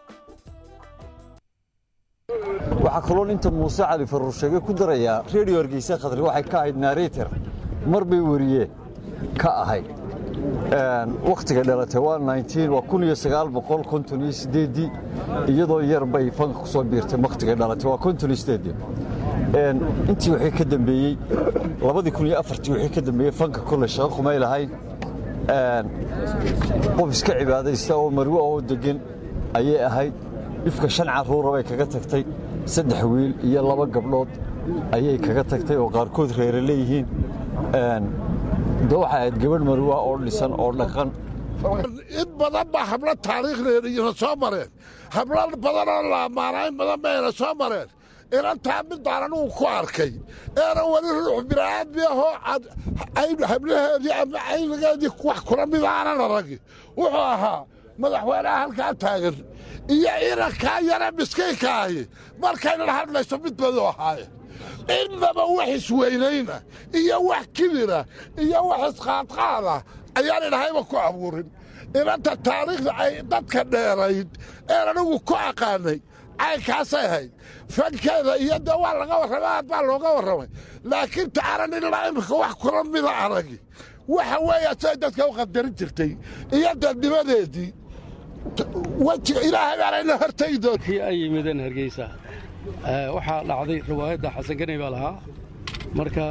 waxaa kaloon inta muuse cali faruur sheege ku darayaa redio hargeysa khadri waxay ka ahayd nareter mar bay weriye ka ahayd wakhtiga dhalatay waa waa iyadoo yar bay fanka ku soo biirtay wakhtiga dhalatay waa intii wixii ka dambeeyey wixii ka dambeeyey fanka kole shaqo kumay lahayn qof iska cibaadaysta oo marwe oo degan ayay ahayd dhifka shan carruura bay kaga tagtay saddex wiil iyo laba gabdhood ayay kaga tagtay oo qaarkood reere leeyihiin de waxay ahayd gabadh marwa oo dhisan oo dhaqan in badan baa hablo taariikhdeeda iyona soo mareen hablo badanoo la ammaanaa in badan bayna soo mareen inantaa midaan anugu ku arkay eena weli ruux bini'aadmi ahoo hablaheedii ama caynigeedii wax kula mid aanan aragi wuxuu ahaa madaxweynaha halkaa taagan iyo inankaa yare miskiinkaahi markaynan hadlayso mid badu ahaaye innaba wax isweynayna iyo wax kibira iyo wax isqaadqaada ayaan idhahayba ku abuurin inanta taariikhda ay dadka dheerayd een anigu ku aqaanay caynkaasay ahayd fankeeda iyo de waa laga warramay aad baa looga warramay laakiin taanan ilaa imika wax kula mida aragi waxa weeya siay dadka u qadarin jirtay iyo dadnimadeedii wejiga ilaahay baanayna hortaydo kii ay yimideen hargeysa waxaa dhacday riwaayadda xasan ganay baa lahaa marka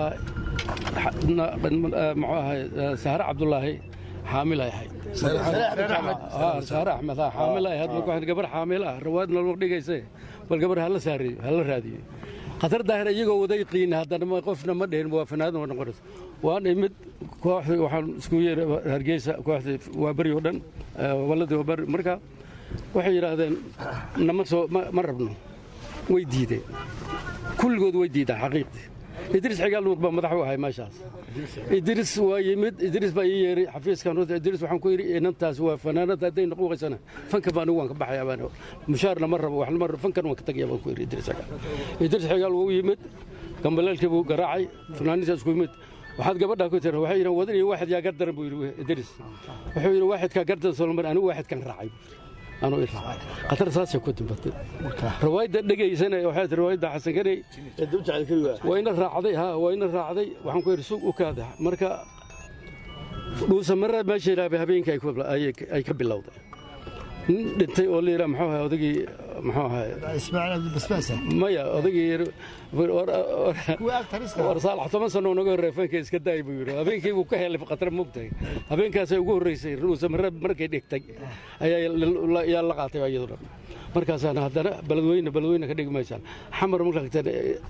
muxuu ahay sahre cabdulaahi xaamil ay ahayd sahre axmed xaamil ay ahayd marka gabar xaamil ah riwaayad nolog dhigayse bal gabar hala saariyo hala raadiyo khatar daahir iyagoo waday qiin haddana qofna ma dhihin waa fanaadan waa noqonaysa waan imid kooxdii waxaan isku yeeray hargeysa kooxdii waa beri oo dhan waladii waa beri marka waxay yidhaahdeen nama soo ma rabno way diideen kulligood way diidaan xaqiiqdii idriis xigaal nuur baa madax u ahay meeshaas idriis waa yimid idriis baa ii yeeray xafiiskan runta idriis waxaan ku yidhi inantaas waa fanaanada hadday noquuqaysana fanka baan waan ka baxaya baan mushaarna ma rabo waxna ma rabo fankan waan ka tagaya baan ku yidhi idriis xigaal idriis xigaal wuu yimid gambaleelkii buu garaacay fanaaniintaas ku yimid waxaad gabadhaa ku tiri waxay yidhahan wadan iyo waaxid yaa gardaran buu yidhi idriis wuxuu yidhi waaxidkaa gardaran solomar anigu waaxidkan raacay anuu iraacay khatar saasay ku dimbatay riwaayadda dhegaysana waxay tii riwaayadda xasan kaney waa ina raacday ha waa ina raacday waxaan ku yidhi suuq u kaada marka dhuusa marra meesha ilaabay habeenkii ay ka bilowday nin dhintay oo la yidhaha muxuu ahay odagii muxuu ahay ismaaciil abdibasbaas maya odagii war saalax toban sano naga horreey fanka iska daay buu yidhi habeenkii buu ka helay khatar moogtahay habeenkaasay ugu horreysay dhuusa marra markay dhigtay ayaa yaa la qaatay iyadu dhan markaasaana haddana beledweyne beledweyne ka dhigi maysaan xamar markaa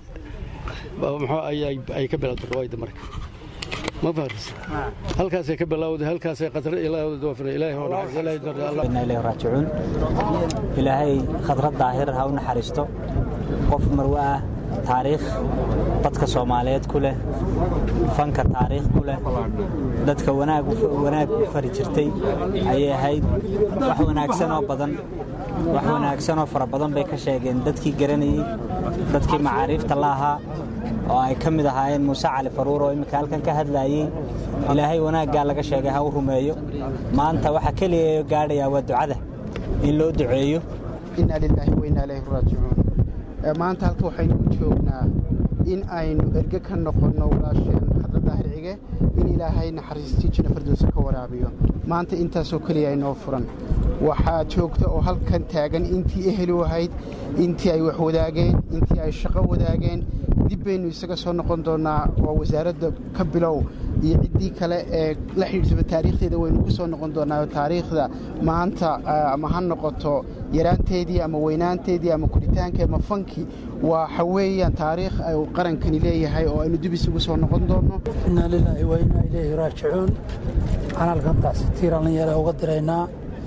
muxuu ay ka bilowday riwaayadda marka ma faris halkaasay ka bilowday halkaasay qatar ilaahay oo ilaahay raajicuun ilaahay khadrad daahir ha u naxariisto qof marwe ah taariikh dadka soomaaliyeed ku leh fanka taariikh ku leh dadka wanaag u fari jirtay ayay ahayd wax wanaagsan oo badan wax wanaagsan oo fara badan bay ka sheegeen dadkii garanayey dadkii macaariifta la ahaa oo ay ka mid ahaayeen muuse cali faruur oo imminka halkan ka hadlaayey ilaahay wanaaggaa laga sheegay ha u rumeeyo maanta waxa keliya gaadhayaa waa ducada in loo duceeyo inaa lilaahi wainaa ilaahi raajicuun maanta halka waxaynu u joognaa in aynu erge ka noqonno walaasheen khadra daahir cige in ilaahay naxariistii jina fardowsa ka waraabiyo maanta intaasoo keliya inoo furan waxaa joogta oo halkan taagan intii ehelu ahayd intii ay wax wadaageen intii ay shaqo wadaageen dib baynu isaga soo noqon doonnaa oo wasaaradda ka bilow iyo ciddii kale ee la xidhiirsaba taariikhdeeda waynu ku soo noqon doonnaa taariikhda maanta ama ha noqoto yaraanteedii ama weynaanteedii ama kuritaanka ama fankii waxa weeyaan taariikh uu qarankani leeyahay oo aynu dib isugu soo noqon doonno inaa lilaahi wa inaa ilayhi raajicuun waxaan halkan tacsitiir dhallinyara uga diraynaa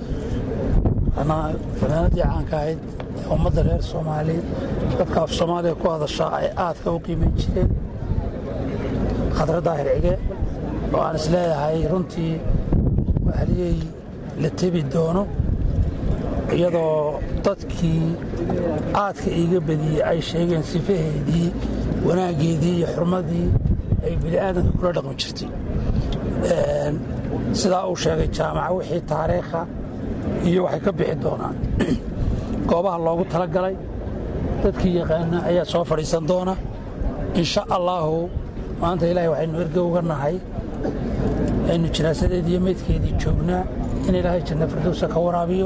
fanaanadii caanka ahayd ee ummadda reer soomaali dadka af soomaaliya ku hadashaa ay aadka u qiimayn jireen khadra daahir cige oo aan is leeyahay runtii wahaliyey la tebi doono iyadoo dadkii aadka iiga badiyey ay sheegeen sifaheedii wanaaggeedii iyo xurmadii ay bini'aadanka kula dhaqmi jirtay sidaa uu sheegay jaamaca wixii taariikha iyo waxay ka bixi doonaan goobaha loogu talagalay dadkii yaqaana ayaa soo fadhiisan doona insha allaahu maanta ilaahay waxaynu erge uga nahay aynu jinaasadeedii iyo meydkeedii joognaa in ilaahay janna firdowsa ka waraabiyo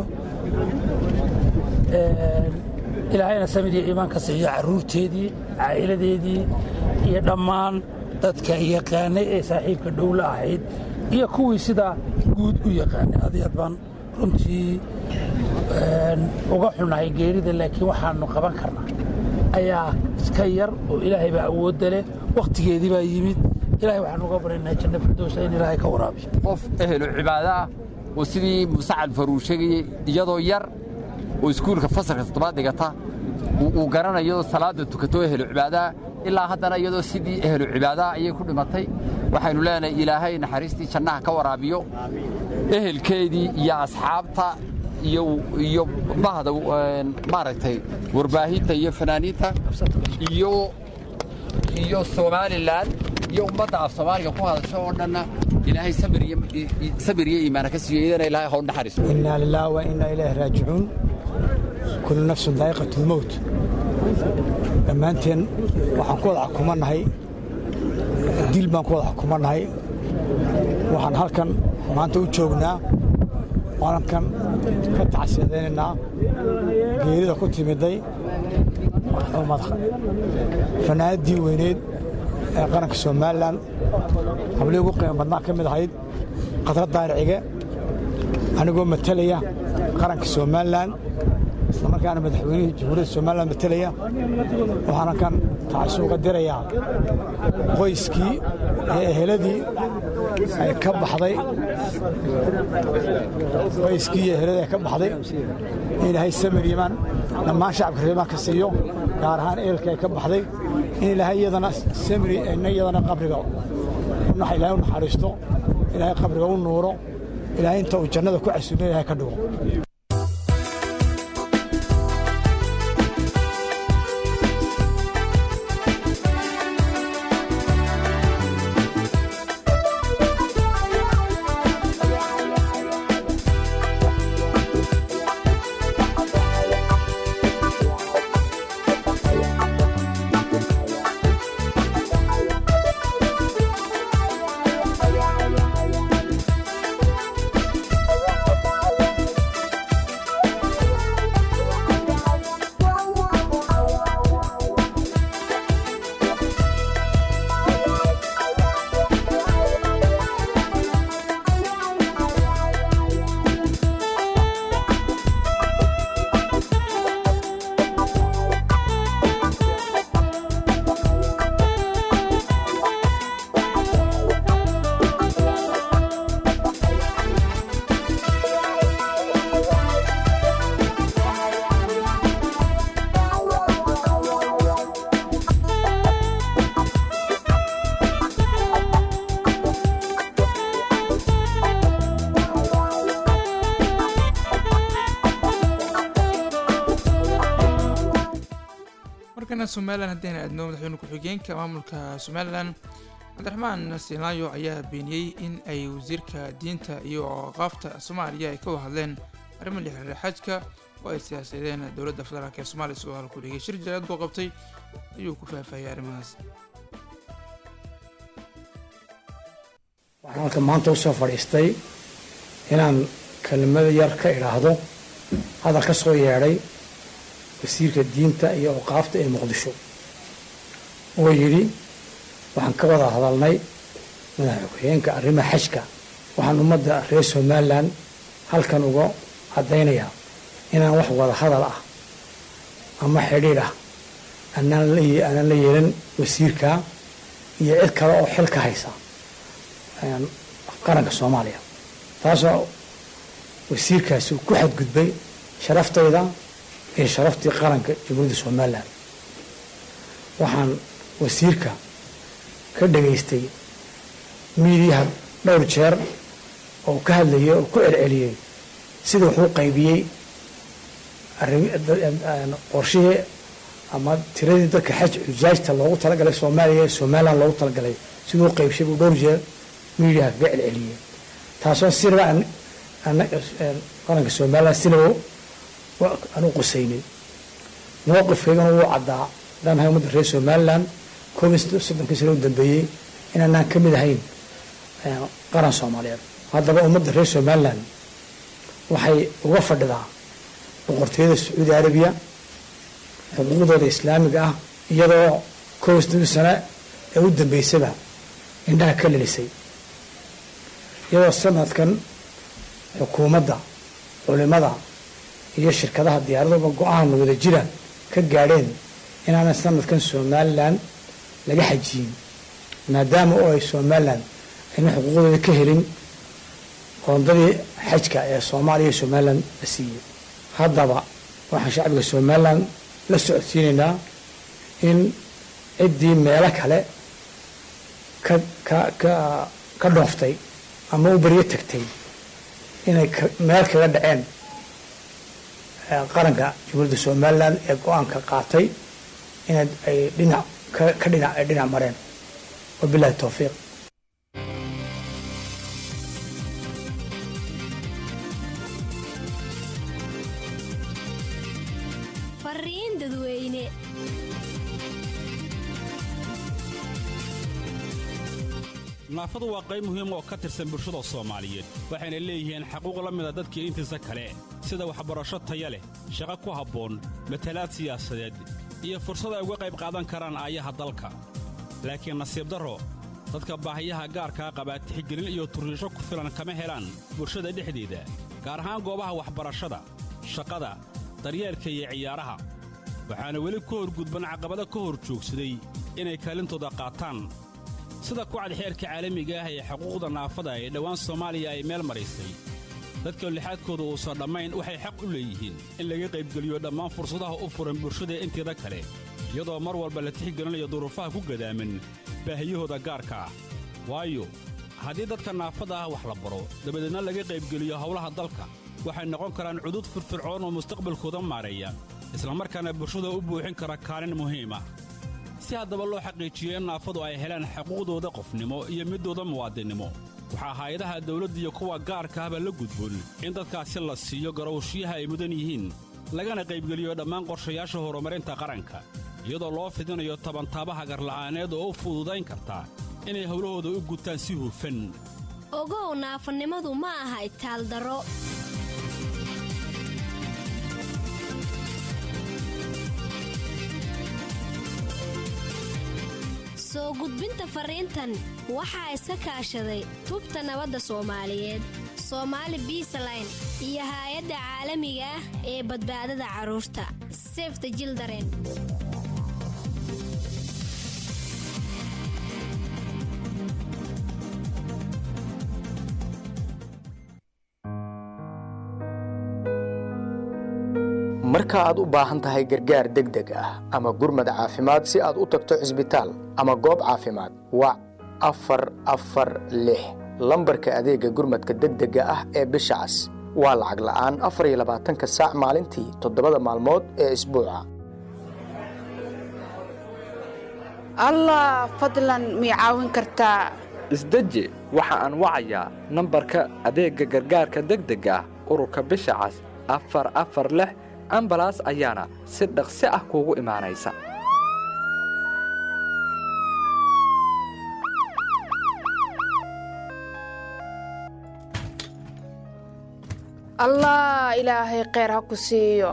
ilaahayna samid iyo iimaan ka siiyo carruurteedii caa'iladeedii iyo dhammaan dadka yaqaanay ee saaxiibka dhowla ahayd iyo kuwii sidaa guud u yaqaanay adyad baan runtii uga xunnahay geerida laakiin waxaannu qaban karnaa ayaa iska yar oo ilaahay baa awoodda leh wakhtigeedii baa yimid ilahay waxaan uga baryaynaa janna firdowsa in ilaahay ka waraabiyo qof ehelo cibaado ah oo sidii musacad faruur sheegayey iyadoo yar oo iskuulka fasalka toddobaad dhigata uu garanayo salaadda tukato ehelo cibaadaha ilaa haddana iyadoo sidii ehelo cibaadaha ayay ku dhimatay waxaynu leenahay ilaahay naxariistii jannaha ka waraabiyo ehelkeedii iyo asxaabta iyo bahda maaragtay warbaahinta iyo fanaaniinta iyo iyo somalilan iyo ummadda af soomaaliga ku hadasho oo dhanna ilaahay sabir iyo iimaana ka siiyo iyadana ilaahay haw naxariiso innaa lilaahi wa innaa ilaahi raajicuun kullu nafsin daa'iqatu lmowt dhammaanteen waxaan ku wada xukumannahay dil baan ku wada xukumannahay waxaan halkan maanta u joognaa qarankan ka tacsiyadaynaynaa geerida ku timiday maxuumada fanaanaddii weyneed ee qaranka somalilan hablii ugu qiimo badnaa ka mid ahayd khadra daaricige anigoo matalaya qaranka somalilan isla markaana madaxweynihii jamhuuriyadda somalilan matalaya waxaana kan tacsi uga dirayaa qoyskii iyo eheladii ay ka baxday qoyskii iyo helada ka baxday in ilaahay samir yimaan dhammaan shacabka reemaan ka siiyo gaar ahaan eelka ay ka baxday in ilaahay iyadana samri ina iyadana qabriga ilaahay u naxariisto ilaahay qabriga u nuuro ilaahay inta uu jannada ku casuumo ilaahay ka dhigo markana somalilan haddayna aadno madaxweyne ku-xigeenka maamulka somalilan cabdiraxmaan sinaayo ayaa beeniyey in ay wasiirka diinta iyo qaafta soomaaliya ay ka wada hadleen arrimo la xiriira xajka oo ay siyaasadeen dowladda federaalk ee soomaaliya sidoo halku dhigay shir jaraad buu qabtay ayuu ku faahfaahiyay arrimahaas waxaan halka maanta usoo fadhiistay inaan kelimada yar ka idhaahdo hadal ka soo yeedhay wasiirka diinta iyo awqaafta ee muqdisho oo yidhi waxaan ka wada hadalnay madaxa ku-xigeenka arrimaha xajka waxaan ummadda reer somalilan halkan uga caddaynayaa inaan wax wada hadal ah ama xidhiidh ah aanaan la aanaan la yeelan wasiirka iyo cid kale oo xil ka haysa qaranka soomaaliya taasoo wasiirkaasi uu ku xadgudbay sharaftayda iyo sharaftii qaranka jamhuuriyadda somalilan waxaan wasiirka ka dhegaystay miidiyaha dhowr jeer oo ka hadlayay oo ku celceliyey sida wuxuu qaybiyey qorshihii ama tiradii dadka xaj xujaajta loogu talagalay soomaaliya ee somalilan loogu talagalay siduu qaybshay buu dhowr jeer miidiyaha kaga celceliyey taasoo sinaba qaranka somalilan sinaba aanu qusaynay mowqifkaygana wuu caddaa haddaan nahay ummadda reer somalilan koob iyo soddonkii sano u dambeeyey inaanaan ka mid ahayn qaran soomaaliyeed haddaba ummadda reer somalilan waxay uga fadhidaa boqortooyada sacuudi arabiya xuquuqdooda islaamiga ah iyadoo koob iyo soddonkii sano ee u dambeysaba indhaha ka lelisay iyadoo sanadkan xukuumadda culimada iyo shirkadaha diyaaraduba go-aan wada jira ka gaadheen inaanan sanadkan somalilan laga xajiyin maadaama oo ay somalilan ayna xuquuqdooda ka helin qoondadii xajka ee soomaaliya iyo somalilan la siiyey haddaba waxaan shacbiga somalilan la socodsiinaynaa in ciddii meelo kale ka ka ka ka dhooftay ama u beryo tagtay inay meel kaga dhaceen qaranka jamhuuriyadda somalilan ee go-aanka qaatay in ay dhinac ka dhinac ay dhinac mareen wabilahi towfiiq fariin dadweyne naafadu waa qayb muhiim oo ka tirsan bulshada soomaaliyeed waxayna leeyihiin xaquuq la mida dadkii intiisa kale sida waxbarasho taya leh shaqo ku habboon matalaad siyaasadeed iyo fursad ay uga qayb qaadan karaan aayaha dalka laakiin nasiib darro dadka baahiyaha gaarkaa qabaa tixgelin iyo turriisho ku filan kama helaan bulshada dhexdeeda gaar ahaan goobaha waxbarashada shaqada daryeelka iyo ciyaaraha waxaana weli ku horgudban caqabado ka hor joogsaday inay kaalintooda qaataan sida kucad xeerka caalamiga ah ee xuquuqda naafada ee dhowaan soomaaliya ay meel maraysay dadka lixaadkooda uusan dhammayn waxay xaq u leeyihiin in laga qaybgeliyo dhammaan fursadaha u furan bulshada inteeda kale iyadoo mar walba la tixgelinayo duruufaha ku gadaaman baahiyahooda gaarka ah waayo haddii dadka naafada ah wax la baro dabadeedna laga qaybgeliyo howlaha dalka waxay noqon karaan cudud firfircoon oo mustaqbalkooda maareeya islamarkaana bulshada u buuxin kara kaalin muhiim ah si haddaba loo xaqiijiyo in naafadu ay helaan xuquuqdooda qofnimo iyo midooda muwaadinnimo waxaa hay-adaha dawladda iyo kuwa gaarka ahba la gudboon in dadkaasi la siiyo garowshiyaha ay mudan yihiin lagana qaybgeliyo dhammaan qorshayaasha horumarinta qaranka iyadoo loo fidinayo tabantaabaha garla'aaneed oo u fududayn karta inay howlahooda u gutaan si hufan ogow naafanimadu ma aha itaaldaro soo gudbinta fariintan waxaa iska kaashaday tubta nabadda soomaaliyeed soomaali biisaline iyo haay-adda caalamiga ah ee badbaadada carruurta sefta jildaren marka aad u baahan tahay gargaar degdeg ah ama gurmad caafimaad si aad u tagto cisbitaal ama goob caafimaad wac afar afar lix lambarka adeegga gurmadka degdega ah ee bisha cas waa lacag la'aan afar iyo labaatanka saac maalintii toddobada maalmood ee isbuuca allah fadlan mii caawin kartaa isdeji waxa aan wacayaa nambarka adeegga gargaarka degdega ah ururka bisha cas afar afar lix ambalaas ayaana si dhaqsi ah kuugu imaanaysa allah ilaahay kheyr ha ku siiyo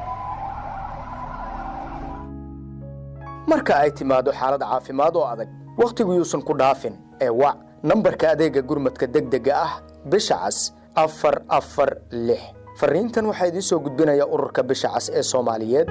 marka ay timaado xaalad caafimaad oo adag wakhtigu yuusan ku dhaafin ee wac nambarka adeegga gurmadka degdega ah bisha cas afar afar lix fariintan waxaa idiin soo gudbinaya ururka bisha cas ee soomaaliyeed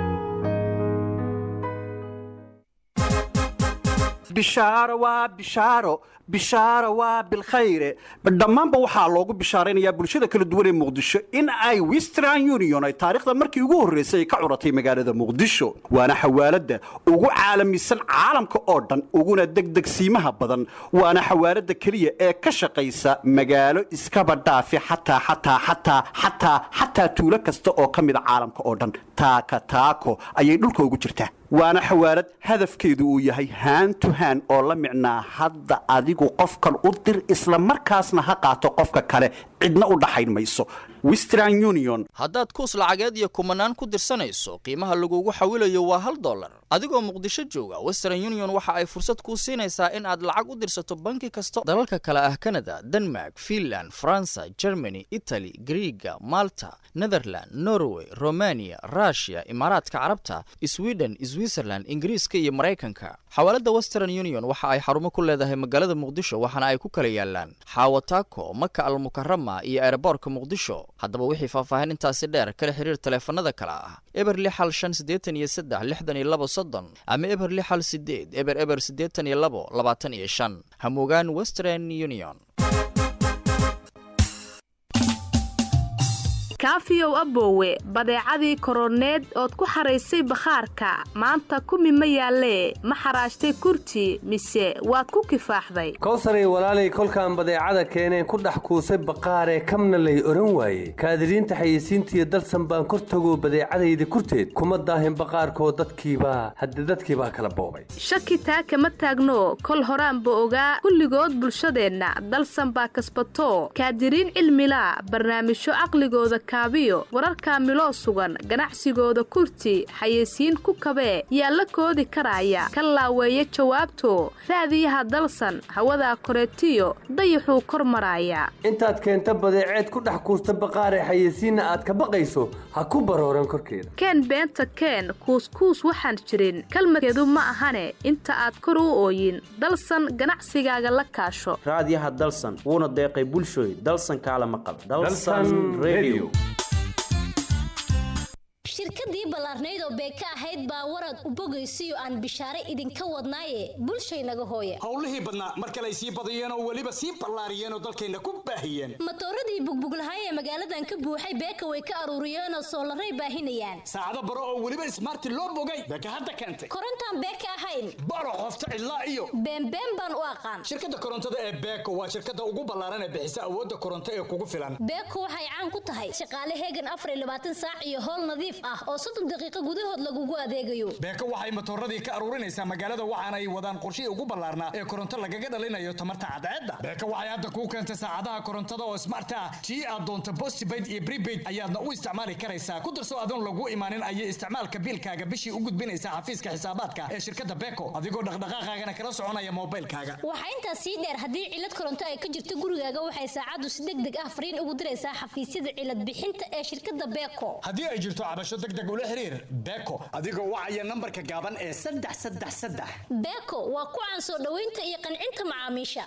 bishaaro waa bishaaro bishaaro waa bilkhayre dhammaanba waxaa loogu bishaaraynayaa bulshada kala duwan ee muqdisho in ay western union ay taariikhda markii ugu horraysay ay ka curatay magaalada muqdisho waana xawaaladda ugu caalamisan caalamka oo dhan uguna degdegsiimaha badan waana xawaaladda keliya ee ka shaqaysa magaalo iskaba dhaafi xataa xataa xataa xataa xataa tuulo kasta oo ka mida caalamka oo dhan taaka taako ayay dhulka ugu jirtaa waana xawaalad hadafkeedu uu yahay haan to haan oo la micnaa hadda adigu qofkan u dir isla markaasna ha qaato qofka kale cidna u dhaxayn mayso western union haddaad kuus lacageed iyo kumanaan ku dirsanayso qiimaha lagugu xawilayo waa hal dollar adigoo muqdisho jooga western union waxa ay fursad kuu siinaysaa in aad lacag u dirsato banki kasta dalalka kale ah kanada denmark finland faransa germany italy griiga malta netherland norway romania rushia imaaraadka carabta sweden switzerland ingiriiska iyo maraykanka xawaaladda western union waxa ay xarumo ku leedahay magaalada muqdisho waxaana ay ku kala yaalaan xaawataako maka almukarama iyo eeraboorka muqdisho haddaba wixii faahfaahin intaasi dheer kala xiriir taleefanada kale ah eber lix hal shan siddeetan iyo saddex lixdan iyo labo soddon ama eber lix hal sideed eber eber siddeetan iyo labo labaatan iyo shan hamugaan western union kaafiyow aboowe badeecadii koroneed ood ku xaraysay bakhaarka maanta kumi ma yaallee ma xaraashtay kurti mise waad ku kifaaxday kowsaray walaalay kolkaan badeecada keeneen ku dhex kuusay baqaaree kamna lay odhan waaye kaadiriinta xayeysiintiiyo dalsan baan kor tagoo badeecadayda kurteed kuma daahin baqaarkoo dadkiibaa hadde dadkiibaa kala boobay shaki taa kama taagno kol horaanba ogaa kulligood bulshadeenna dalsan baa kasbato kaadiriin cilmilaa barnaamijyo caqligooda kaabiyo wararka miloo sugan ganacsigooda kurti xayeysiin ku kabee yaa la koodi karaya ka laaweeya jawaabto raadiyaha dalsan hawadaa koreetiyo dayaxuu kor maraaya intaad keenta badeeceed ku dhex kuusta baqaaree xayeysiinna aad ka baqayso ha ku barooran korkeeda keen beenta keen kuuskuus waxaan jirin kalmadkeedu ma ahane inta aad kor u ooyin dalsan ganacsigaaga la kaasho raadiyaha dalsan wuuna deeqay bulshooy dalsan kaala maqal shirkadii ballaarnayd oo beeka ahayd baa warad u bogaysiyo aan bishaare idinka wadnaaye bulshaynaga hooya howlihii badnaa mar kale ay sii badiyeen oo weliba sii ballaariyeen oo dalkayna ku baahiyeen matooradii bugbuglahaay ee magaaladan ka buuxay beeka way ka aruuriyeenoo soolaray baahinayaan saacado baro oo weliba ismaarti loo bogay beeka hadda keentay korontaan beeka ahayn baro qofta cidlaa iyo beenbeen baan u aqaan shirkadda korontada ee beeko waa shirkadda ugu ballaaran ee bixisa awoodda koronto ee kugu filan beeko waxay caan ku tahay shaqaale heegan afar iyo labaatan saac iyo howl nadiif ah oo soddon daqiiqo gudahood lagugu adeegayo beeko waxay matooradii ka aruurinaysaa magaalada waxaana ay wadaan qorshihii ugu ballaarnaa ee koronto lagaga dhalinayo tamarta cadceedda beeko waxay hadda kuu keentay saacadaha korontada oo smart ah tii aad doonto postpaid iyo prepaid ayaadna u isticmaali karaysaa ku darso adoon lagu imaanin ayay isticmaalka biilkaaga bishii u gudbinaysaa xafiiska xisaabaadka ee shirkadda beeko adigoo dhaqdhaqaaqaagana kala soconaya moobilkaaga waxaa intaas sii dheer haddii cilad koronto ay ka jirto gurigaaga waxay saacaddu si deg deg ah fariin ugu diraysaa xafiisyada cilad bixinta ee shirkadda beeko haddii ay jirto cabasho deg deg ula xiriir beeko adigoo wacaya nambarka gaaban ee saddex saddex saddex beeko waa ku caan soo dhoweynta iyo qancinta macaamiisha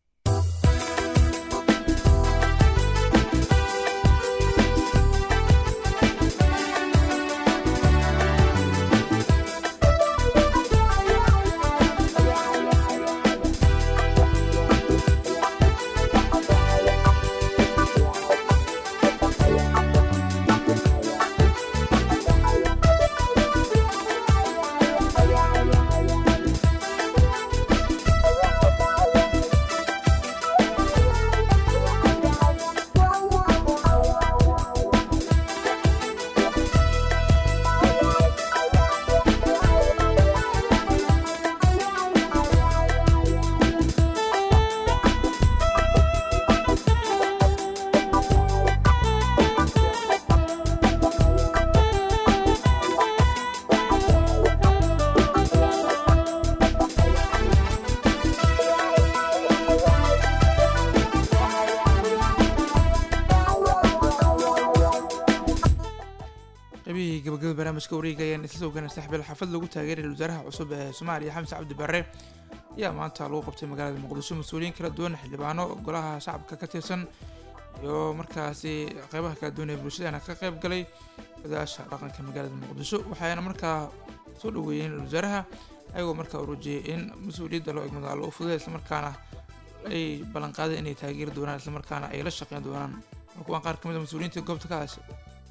qaybihii gabagabada barnaamijka wareega ayaan isla soo gaana saxbil xafad lagu taageeray wasaaraha cusub ee soomaaliya xamse cabdi barre ayaa maanta lagu qabtay magaalada muqdisho mas-uuliyiin kala duwan xildhibaano golaha shacabka ka tirsan iyo markaasi qeybaha kala duwan ee bulshadana ka qayb galay odayaasha dhaqanka magaalada muqdisho waxayna markaa soo dhaweeyeen wasaaraha ayagoo markaa urujiyey in mas-uuliyadda loo egmado allo u fududay islamarkaana ay ballanqaadeen inay taageeri doonaan islamarkaana ay la shaqeyn doonaan waa kuwaan qaar ka mid a mas-uuliyiinta goobta ka hadashay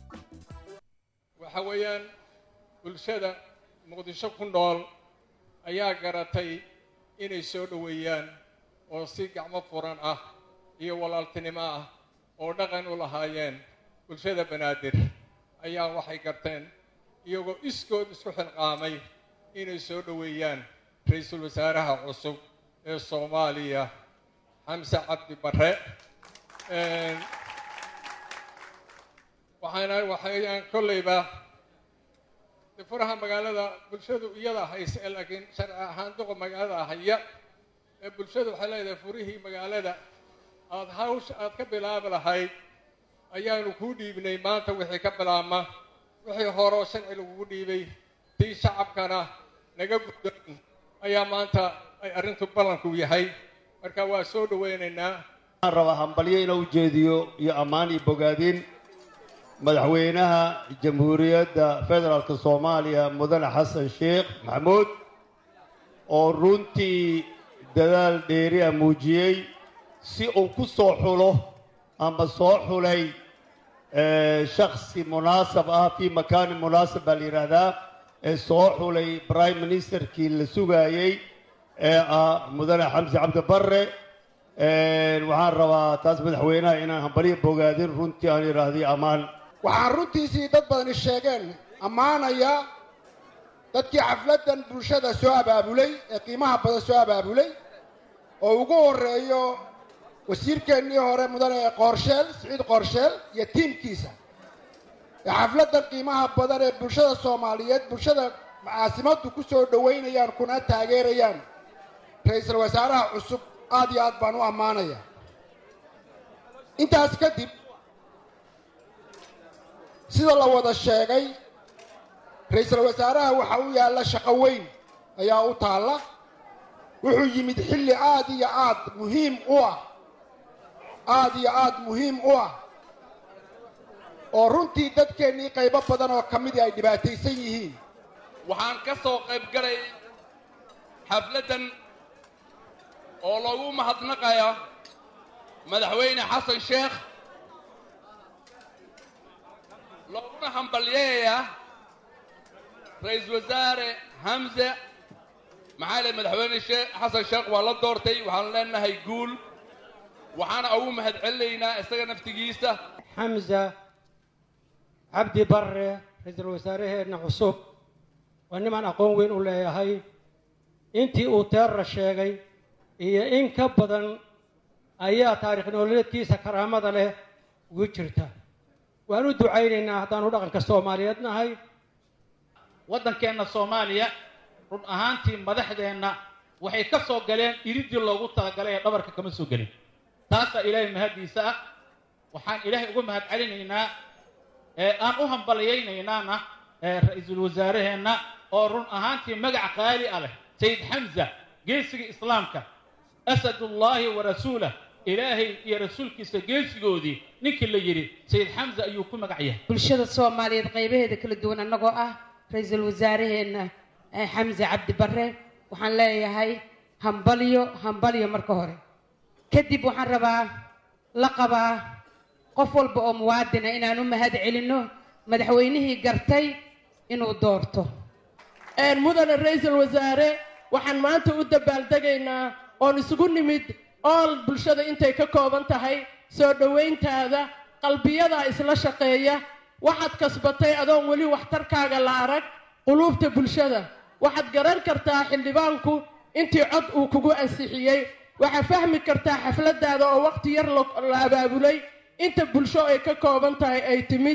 waxa weeyaan bulshada muqdisho ku nool ayaa garatay inay soo dhoweeyaan oo si gacmo furan ah iyo walaaltinimo ah oo dhaqan u lahaayeen bulshada banaadir ayaa waxay garteen iyagoo iskood isku xilqaamay inay soo dhoweeyaan ra-iisul wasaaraha cusub ee soomaaliya xamse cabdi barre waxaana waxayaan kollayba furaha magaalada bulshadu iyada hayse laakiin sharci ahaan duqa magaalada haya ee bulshadu waxay leedahay furihii magaalada aada hawsha aada ka bilaabi lahayd ayaanu kuu dhiibnay maanta wixii ka bilaabma wixii horeo sharci lagugu dhiibay tii shacabkana naga guddoon ayaa maanta ay arrintu ballanku yahay marka waa soo dhoweynaynaa waxaan rabaa hambalyo inuu jeediyo iyo ammaan iyo bogaadin madaxweynaha jamhuuriyadda federaalka soomaaliya mudane xasan sheekh maxamuud oo runtii dadaal dheeri ah muujiyey si uu ku soo xulo ama soo xulay shaksi munaasab ah fii makaanin munaasab baa la yidhaahdaa ee soo xulay prime ministerkii la sugaayey ee ah mudane xamsi cabdi barre waxaan rabaa taas madaxweynaha inaan hambalyo bogaadin runtii aan idhaahdiyo ammaan waxaan runtiisii dad badani sheegeen ammaanaya dadkii xafladdan bulshada soo abaabulay ee qiimaha badan soo abaabulay oo ugu horreeyo wasiirkeennii hore mudane qoorsheel siciid qoorsheel iyo tiimkiisa ee xafladdan qiimaha badan ee bulshada soomaaliyeed bulshada caasimaddu ku soo dhoweynayaan kuna taageerayaan ra-iisul wasaaraha cusub aad iyo aad baan u ammaanaya intaas kadib sida la wada sheegay ra-iisul wasaaraha waxa u yaalla shaqo weyn ayaa u taalla wuxuu yimid xilli aad iyo aad muhiim u ah aad iyo aad muhiim u ah oo runtii dadkeennii qaybo badan oo ka midii ay dhibaataysan yihiin waxaan ka soo qayb galay xafladdan oo loogu mahadnaqaya madaxweyne xasan sheekh looguna hambalyeeya ra-iisul wasaare hamse maxaa leh madaxweyne shee xasan sheekh waa la doortay waxaan leenahay guul waxaana ugu mahad celinaynaa isaga naftigiisa xamza cabdi barre ra-iisul wasaaraheenna cusub waa nimaan aqoon weyn u leeyahay intii uu teerra sheegay iyo in ka badan ayaa taarikh nololeedkiisa karaamada leh ugu jirta waan u ducaynaynaa haddaanu dhaqanka soomaaliyeed nahay waddankeenna soomaaliya run ahaantii madaxdeenna waxay ka soo galeen iridii loogu talagalay ee dhabarka kama soo gelin taasaa ilaahay mahaddiisa ah waxaan ilaahay ugu mahad celinaynaa ee aan u hambalyaynaynana ee ra-iisul wasaaraheenna oo run ahaantii magac qaali ah leh sayid xamza geesiga islaamka asadullaahi wa rasuulah ilaahay iyo rasuulkiisa geesigoodii ninkii la yidhi sayid xamza ayuu ku magac yahay bulshada soomaaliyeed qaybaheeda kala duwan annagoo ah ra-iisul wasaaraheenna eh, xamse cabdi barre waxaan leeyahay hambalyo hambalyo marka hore kadib waxaan rabaa la qabaa qof walba oo muwaadina inaan u mahad celinno madaxweynihii gartay inuu doorto mudane ra-iisul wasaare waxaan maanta u dabaaldegaynaa oon isugu nimid ool bulshada intay ka kooban tahay soo dhowayntaada qalbiyadaa isla shaqeeya waxaad kasbatay adoon weli waxtarkaaga la arag quluubta bulshada waxaad garan kartaa xildhibaanku intii cod uu kugu ansixiyey waxaad fahmi kartaa xafladaada oo waqti yar la- la abaabulay inta bulsho ay ka kooban tahay ay timid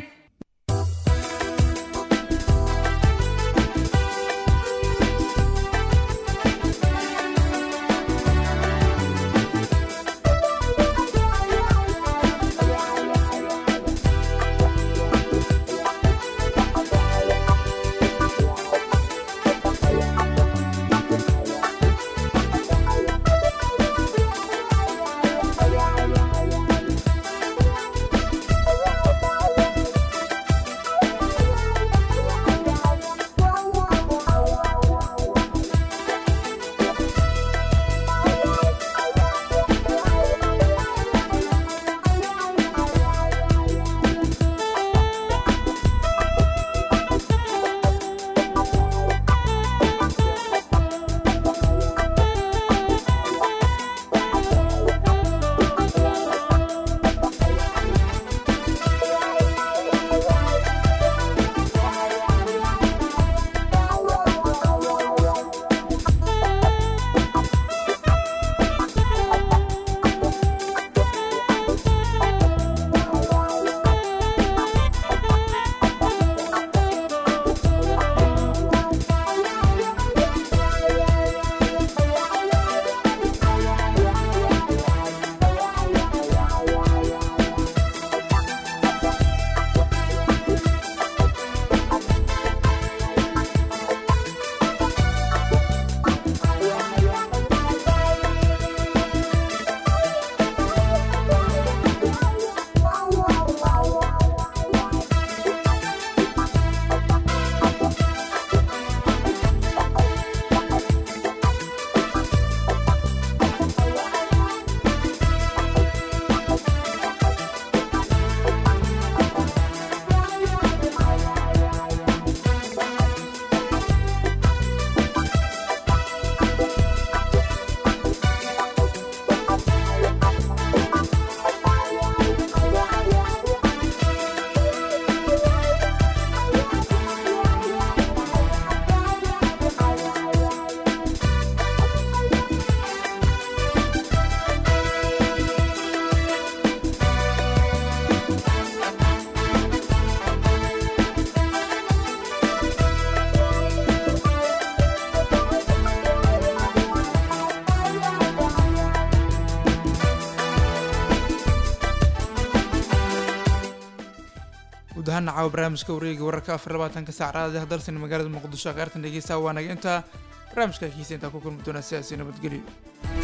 guud ahaan caawa barnaamijka wareega wararka afar labaatanka saac raadi dalsan magaalada muqdisho qaartan dhegeysta waa naga intaa barnaamijka kiisa intaa ku kulmi doonaa sidaasi nabadgelyo